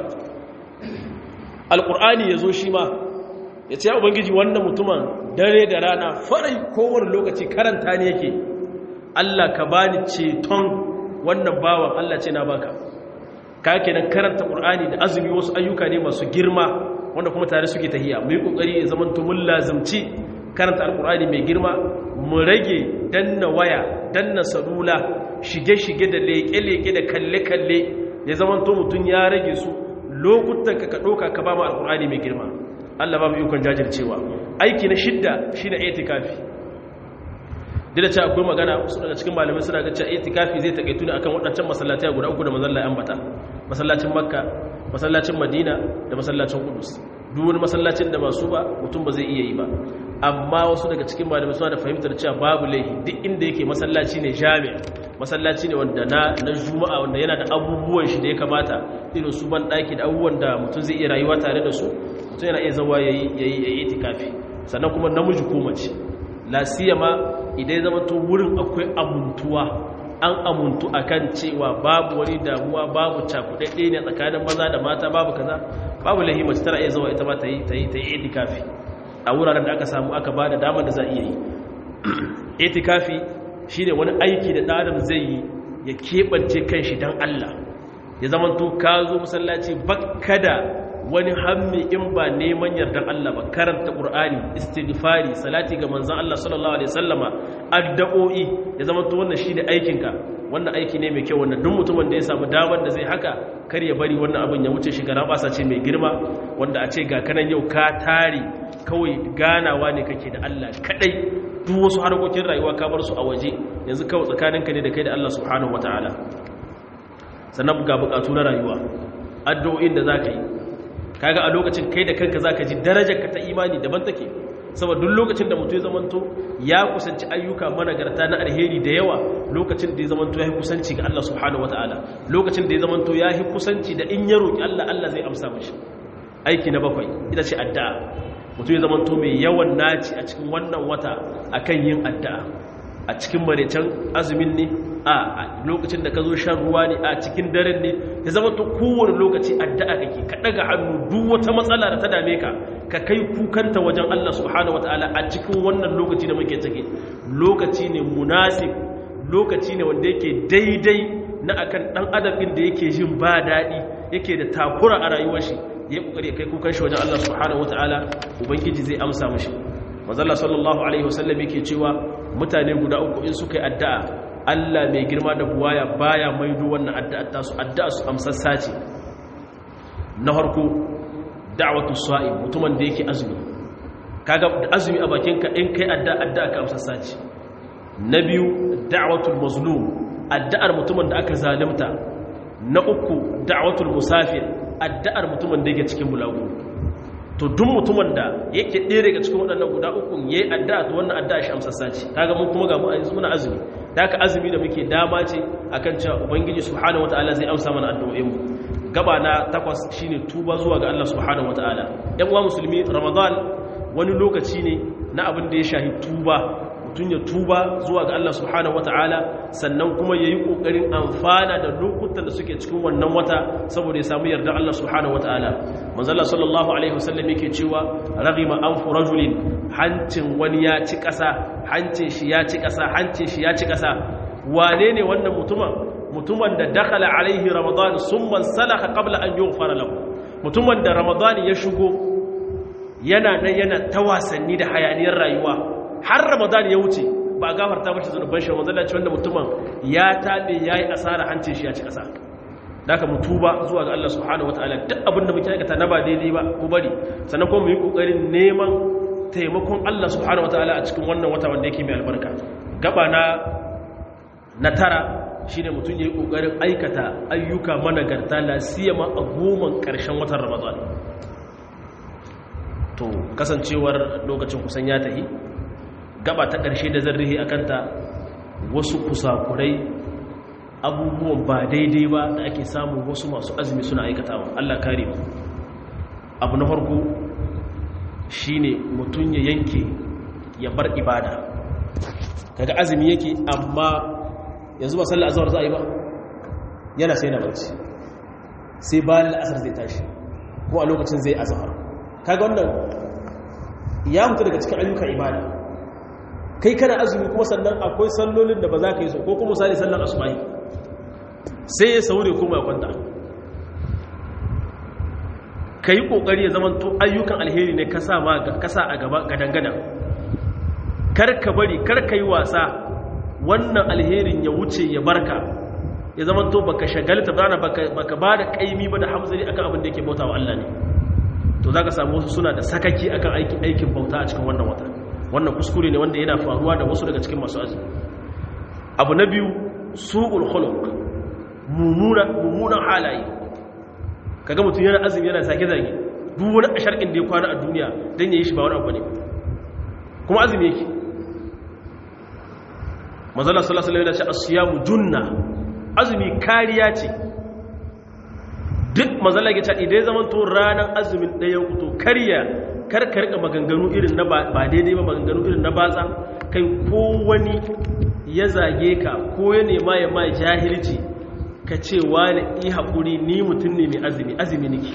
alqur'ani yazo shi ma ya ce ya ubangiji wannan mutumin dare da rana farai kowane lokaci karanta ne yake Allah ka bani ceton wannan bawan Allah ce na baka ka kenan karanta qur'ani da azumi wasu ayyuka ne masu girma wanda kuma tare suke tahiya mu yi kokari ya zaman to mun lazimci karanta alqur'ani mai girma mu rage danna waya danna salula shige-shige da leke-leke da kalle-kalle ya zaman to mutun ya rage su lokutan ka ka doka ka ba mu alqur'ani mai girma Allah ba mu ikon jajircewa aiki na shidda shine itikafi da cewa akwai magana wasu daga cikin malamai suna ga cewa itikafi zai takaitu ne akan waɗancan masallatai guda uku da manzon Allah ya ambata masallacin Makka masallacin Madina da masallacin Qudus duk wani masallacin da ba su ba mutum ba zai iya yi ba amma wasu daga cikin malamai suna da fahimtar cewa babu laihi duk inda yake masallaci ne jami masallaci ne wanda na na juma'a wanda yana da abubuwan shi da ya kamata irin su ban daki da abubuwan da mutum zai iya rayuwa tare da su mutum yana iya zawa yayi yayi itikafi sannan kuma namiji ko mace la siyama idan zama to wurin akwai amuntuwa an amuntu akan cewa babu wani damuwa babu cakuɗaɗɗe ne tsakanin maza da mata babu kaza babu lahi mace tana iya zawa ita ma ta yi ta yi ta yi itikafi a wuraren da aka samu aka bada damar da za a iya yi itikafi shine wani aiki da ɗan adam zai yi ya keɓance kanshi don Allah ya zama to ka zo masallaci bakka da wani hammi in ba neman yardan Allah ba karanta Qur'ani istighfari salati ga manzon Allah sallallahu alaihi wasallama addu'o'i ya zama to wannan shine aikin ka wannan aiki ne mai kyau wannan duk mutumin da ya samu damar da zai haka kar ya bari wannan abin ya wuce shiga rabasa ce mai girma wanda a ce ga kanan yau ka tare kawai ganawa ne kake da Allah kadai duk wasu harkokin rayuwa ka bar su a waje yanzu kawai tsakaninka ne da kai da Allah subhanahu wataala sannan ga bukatu na rayuwa addu'o'in da zaka yi kaga a lokacin kai da kanka zaka ji darajar ka ta imani daban take saboda duk lokacin da mutum ya zamanto ya kusanci ayyuka managarta na alheri da yawa lokacin da ya zamanto ya yi kusanci ga Allah subhanahu wataala lokacin da ya zamanto ya yi kusanci da in ya roki Allah Allah zai amsa mashi aiki na bakwai ita ce addu'a mutum ya zamanto mai yawan naci a cikin wannan wata akan yin addu'a a cikin marecen azumin ne a lokacin da ka zo shan ruwa ne a cikin daren ne ya zama to kowane lokaci addu'a kake ka daga hannu duk wata matsala da ta dame ka ka kai kukanta wajen Allah subhanahu wataala a cikin wannan lokaci da muke ciki lokaci ne munasib lokaci ne wanda yake daidai na akan dan adam din da yake jin ba daɗi yake da takura a rayuwar shi ya kokari kai kukan shi wajen Allah subhanahu wataala ubangiji zai amsa mishi manzo sallallahu alaihi wasallam yake cewa mutane guda uku in suka yi addu'a Allah mai girma da buwaya baya maido wannan addu'a ta su addu'a su amsassa ce na harko da'watu sa'im mutumin da yake azumi kaga azumi a bakinka in kai addu'a addu'a ka amsassa ce na biyu da'watul mazlum addu'ar mutumin da aka zalunta na uku da'watul musafir addu'ar mutumin da yake cikin bulagu to duk mutumin da yake ɗaya daga cikin waɗannan guda uku ya yi addu'a to wannan addu'a shi amsassa ce kaga mun kuma ga mu a yanzu muna azumi da haka azumi da muke dama ce akan cewa ubangiji subhanahu wataala zai amsa mana addu'o'in mu gaba na takwas shine tuba zuwa ga Allah subhanahu wataala ɗan uwa musulmi ramadan wani lokaci ne na abin da ya shahi tuba mutum ya tuba zuwa ga Allah subhanahu wataala sannan kuma yayi kokarin amfana da lokutan da suke cikin wannan wata saboda ya samu yarda Allah subhanahu wataala manzo Allah sallallahu alaihi wasallam yake cewa raghima anfu rajulin hancin wani ya ci kasa hancin shi ya ci kasa hancin shi ya ci kasa wane ne wannan mutumin mutumin da dakhala alaihi ramadan summa salaka qabla an yughfara lahu mutumin da ramadan ya shigo yana nan yana ta wasanni da hayaniyar rayuwa har ramadan ya wuce ba gafarta mashi zunuban shi wanzan lalace wanda mutumin ya taɓe ya yi asara hancin shi ya ci ƙasa daga mu tuba zuwa ga Allah subhanahu wataala duk abinda muke aikata na ba daidai ba ku bari sannan kuma mu yi ƙoƙarin neman taimakon Allah subhanahu wataala a cikin wannan wata wanda yake mai albarka gaba na na tara shine mutum yayi kokarin aikata ayyuka managarta la siyama a goman karshen watan ramadan to kasancewar lokacin kusan ya tahi gaba ta karshe da zan rihi akanta wasu kusakurai abubuwan ba daidai ba da ake samun wasu masu azumi suna aikatawa Allah kare mu abu na farko shine mutum ya yanke ya bar ibada kaga azumi yake amma yanzu ba sallar azhar za a yi ba yana sai na barci sai bayan al'asar zai tashi ko a lokacin zai azhar kaga wannan ya mutu daga cikin ayyukan ibada kai kana azumi kuma sannan akwai sallolin da ba za ka yi so ko kuma misali sallar asubahi sai ya saure kuma ya kwanta ka yi ƙoƙari ya zama to ayyukan alheri ne ka sa a gaba gadangadan kar ka bari kar ka yi wasa wannan alherin ya wuce ya barka ya zama to baka shagalta bana baka ba da kaimi ba da hamzari akan abin da yake bauta wa Allah ne to za ka samu wasu suna da sakaki akan aikin aikin bauta a cikin wannan wata wannan kuskure ne wanda yana faruwa da wasu daga cikin masu azumi abu na biyu su'ul khuluq mummunan halaye kaga mutum yana azumi yana zage-zage duk wani a sharkin da ya kwana a duniya don ya yi shi ba wani abu ne kuma azumi yake mazala salasala yana ce asiyamu junna azumi kariya ce duk mazala ya ce idan zaman to ranar azumin ɗaya kuto kariya karkarka maganganu irin na ba daidai ba maganganu irin na batsa kai ko wani ya zage ka ko ya nema ya ma jahilci ka ce wani i haƙuri ni mutum ne mai azumi azumi nake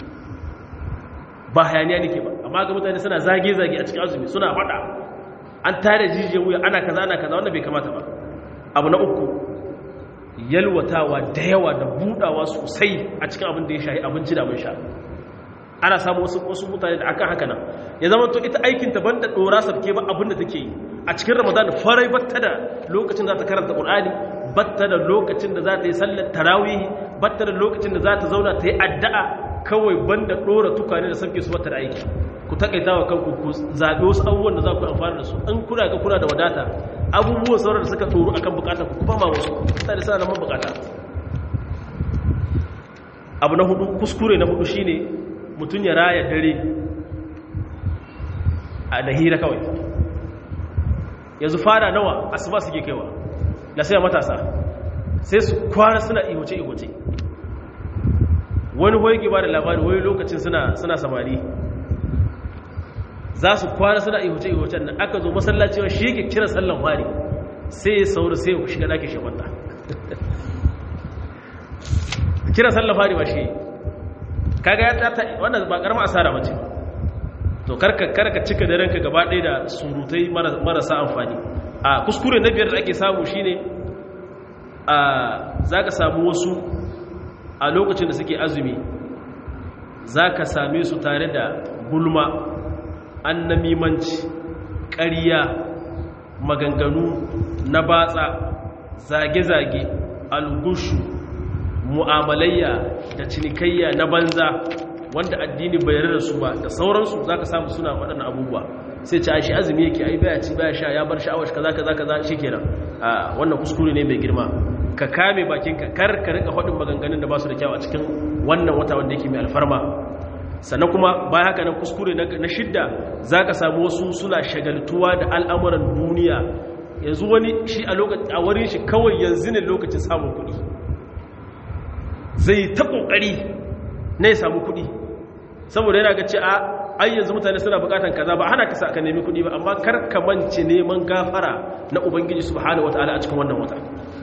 ba hayaniya nake ba amma ga mutane suna zage-zage a cikin azumi suna faɗa an tare jijiyar wuya ana kaza ana kaza wanda bai kamata ba abu na uku yalwatawa da yawa da budawa sosai a cikin abin da ya shahi abinci da mun sha ana samu wasu wasu mutane da akan haka nan ya zama to ita aikin ta banda dora sabke ba abin da take yi a cikin ramadan farai batta da lokacin za ta karanta qur'ani batta da lokacin da za ta yi sallar tarawih batta da lokacin da za ta zauna ta yi addu'a kawai banda dora tukane da sabke su batta da aiki ku takaita wa kanku ku zaɓi wasu abubuwan da za ku amfana da su an kuna ga kuna da wadata abubuwan sauran da suka tsoro akan bukata ku kuma ma wasu mutane suna nan bukata abu na hudu kuskure na hudu shine mutum ya raya dare a da hira kawai yanzu fara nawa asuba suke kaiwa na sai matasa sai su kwana suna ihoce ihoce wani hoyi ba da labari wani lokacin suna samari za su kwana suna ihuce-ihucen nan aka zo masallaci shi yake kira sallan fari sai ya sauri sai ya shiga ɗakin shafanta kira sallan fari ba shi kaga ya tata wannan ba karama asara bace to karka karka cika da ranka gaba ɗaya da surutai marasa amfani a kuskure na biyar da ake samu shine a zaka samu wasu a lokacin da suke azumi zaka same su tare da gulma annamimanci ƙarya maganganu na batsa zage-zage algushu mu'amalayya da cinikayya na banza wanda addini bai yarda da su ba da sauransu za ka samu suna waɗannan abubuwa sai ci a shi azumi yake ai baya ci baya sha ya bar sha'awar kaza kaza kaza shi kenan a wannan kuskure ne mai girma ka kame bakinka kar ka rika faɗin maganganun da ba su da kyau a cikin wannan wata wanda yake mai alfarma sannan kuma bayan haka nan kuskure na shidda za ka samu wasu suna shagaltuwa da al'amuran duniya yanzu wani shi a wurin shi kawai yanzu ne lokacin samun kuɗi zai ta ƙoƙari na ya samu kuɗi saboda yana ga ce a ai yanzu mutane suna buƙatan kaza ba hana ka ka nemi kuɗi ba amma kar ka mance neman gafara na ubangiji subhanahu wataala a cikin wannan wata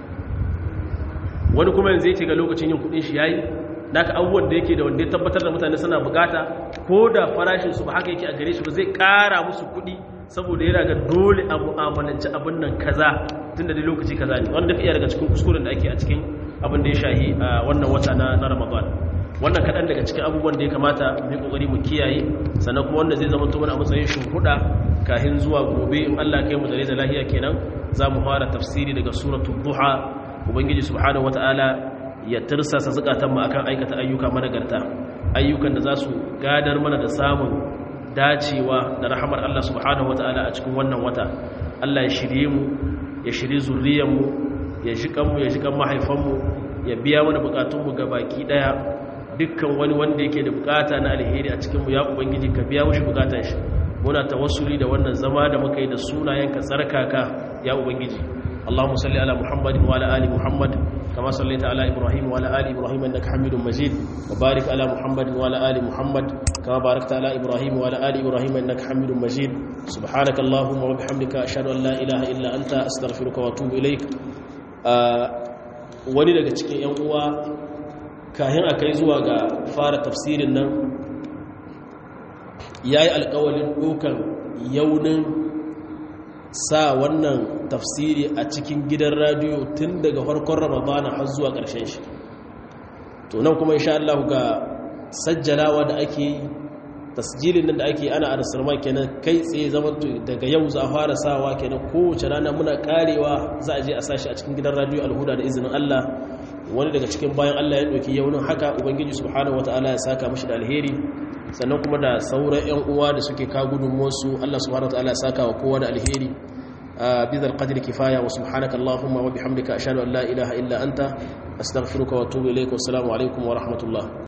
wani kuma yanzu yake ga lokacin yin kuɗin shi yayi naka abubuwan da yake da wanda ya tabbatar da mutane suna bukata ko da farashin su ba haka yake a gare shi ba zai kara musu kuɗi saboda yana ga dole a mu'amalanci abin nan kaza tunda dai lokaci kaza ne wanda ka iya daga cikin kuskuren da ake a cikin abin da ya shahi a wannan wata na na Ramadan wannan kaɗan daga cikin abubuwan da ya kamata mu yi kokari mu kiyaye sannan kuma wanda zai zama to mana a matsayin shimfiɗa kafin zuwa gobe in Allah kai mu da da lahiya kenan za mu fara tafsiri daga suratul duha ubangiji subhanahu wataala ya tirsasa zukatanmu akan aikata ayyuka managarta ayyukan da za su gadar mana da samun dacewa da rahamar Allah subhanahu wataala a cikin wannan wata Allah ya shirye mu ya shirye zuriyarmu ya ji kanmu ya ji kan mahaifanmu ya biya mana bukatunmu ga baki daya dukkan wani wanda yake da bukata na alheri a cikinmu ya ubangiji ka biya mushi bukatan shi muna tawassuli da wannan zama da muka yi da sunayenka tsarkaka ya ubangiji Allahumma salli ala Muhammadin wa ala ali Muhammad kama sallaita ala Ibrahim wa ala ali Ibrahim innaka Hamidum Majid wa barik ala Muhammadin wa ala ali Muhammad kama barakta ala Ibrahim wa ala ali Ibrahim innaka Hamidum Majid subhanaka Allahumma wa bihamdika ashhadu an la ilaha illa anta astaghfiruka wa atubu ilaik wani daga cikin yan uwa kahin akai zuwa ga fara tafsirin nan yayi alƙawalin dokan yaunin sa wannan tafsiri a cikin gidan radiyo tun daga farkon ramadana har zuwa ƙarshen shi to nan kuma insha Allah ga sajjalawa da ake yi tasjilin nan da ake ana arsarma kenan kai tsaye zaman daga yau za a fara sawa kenan kowace rana muna karewa za a je a sashi a cikin gidan radiyo alhuda da izinin Allah wani daga cikin bayan Allah ya ɗauki yaunin haka ubangiji subhanahu wataala ya saka mashi da alheri sannan kuma da sauran 'yan uwa da suke ka gudunmuwarsu Allah subhanahu wataala ya saka wa kowa da alheri bizar qadri kifaya wa subhanaka allahumma wa bihamdika ashhadu an la ilaha illa anta astaghfiruka wa atubu ilayka wa assalamu alaikum wa rahmatullah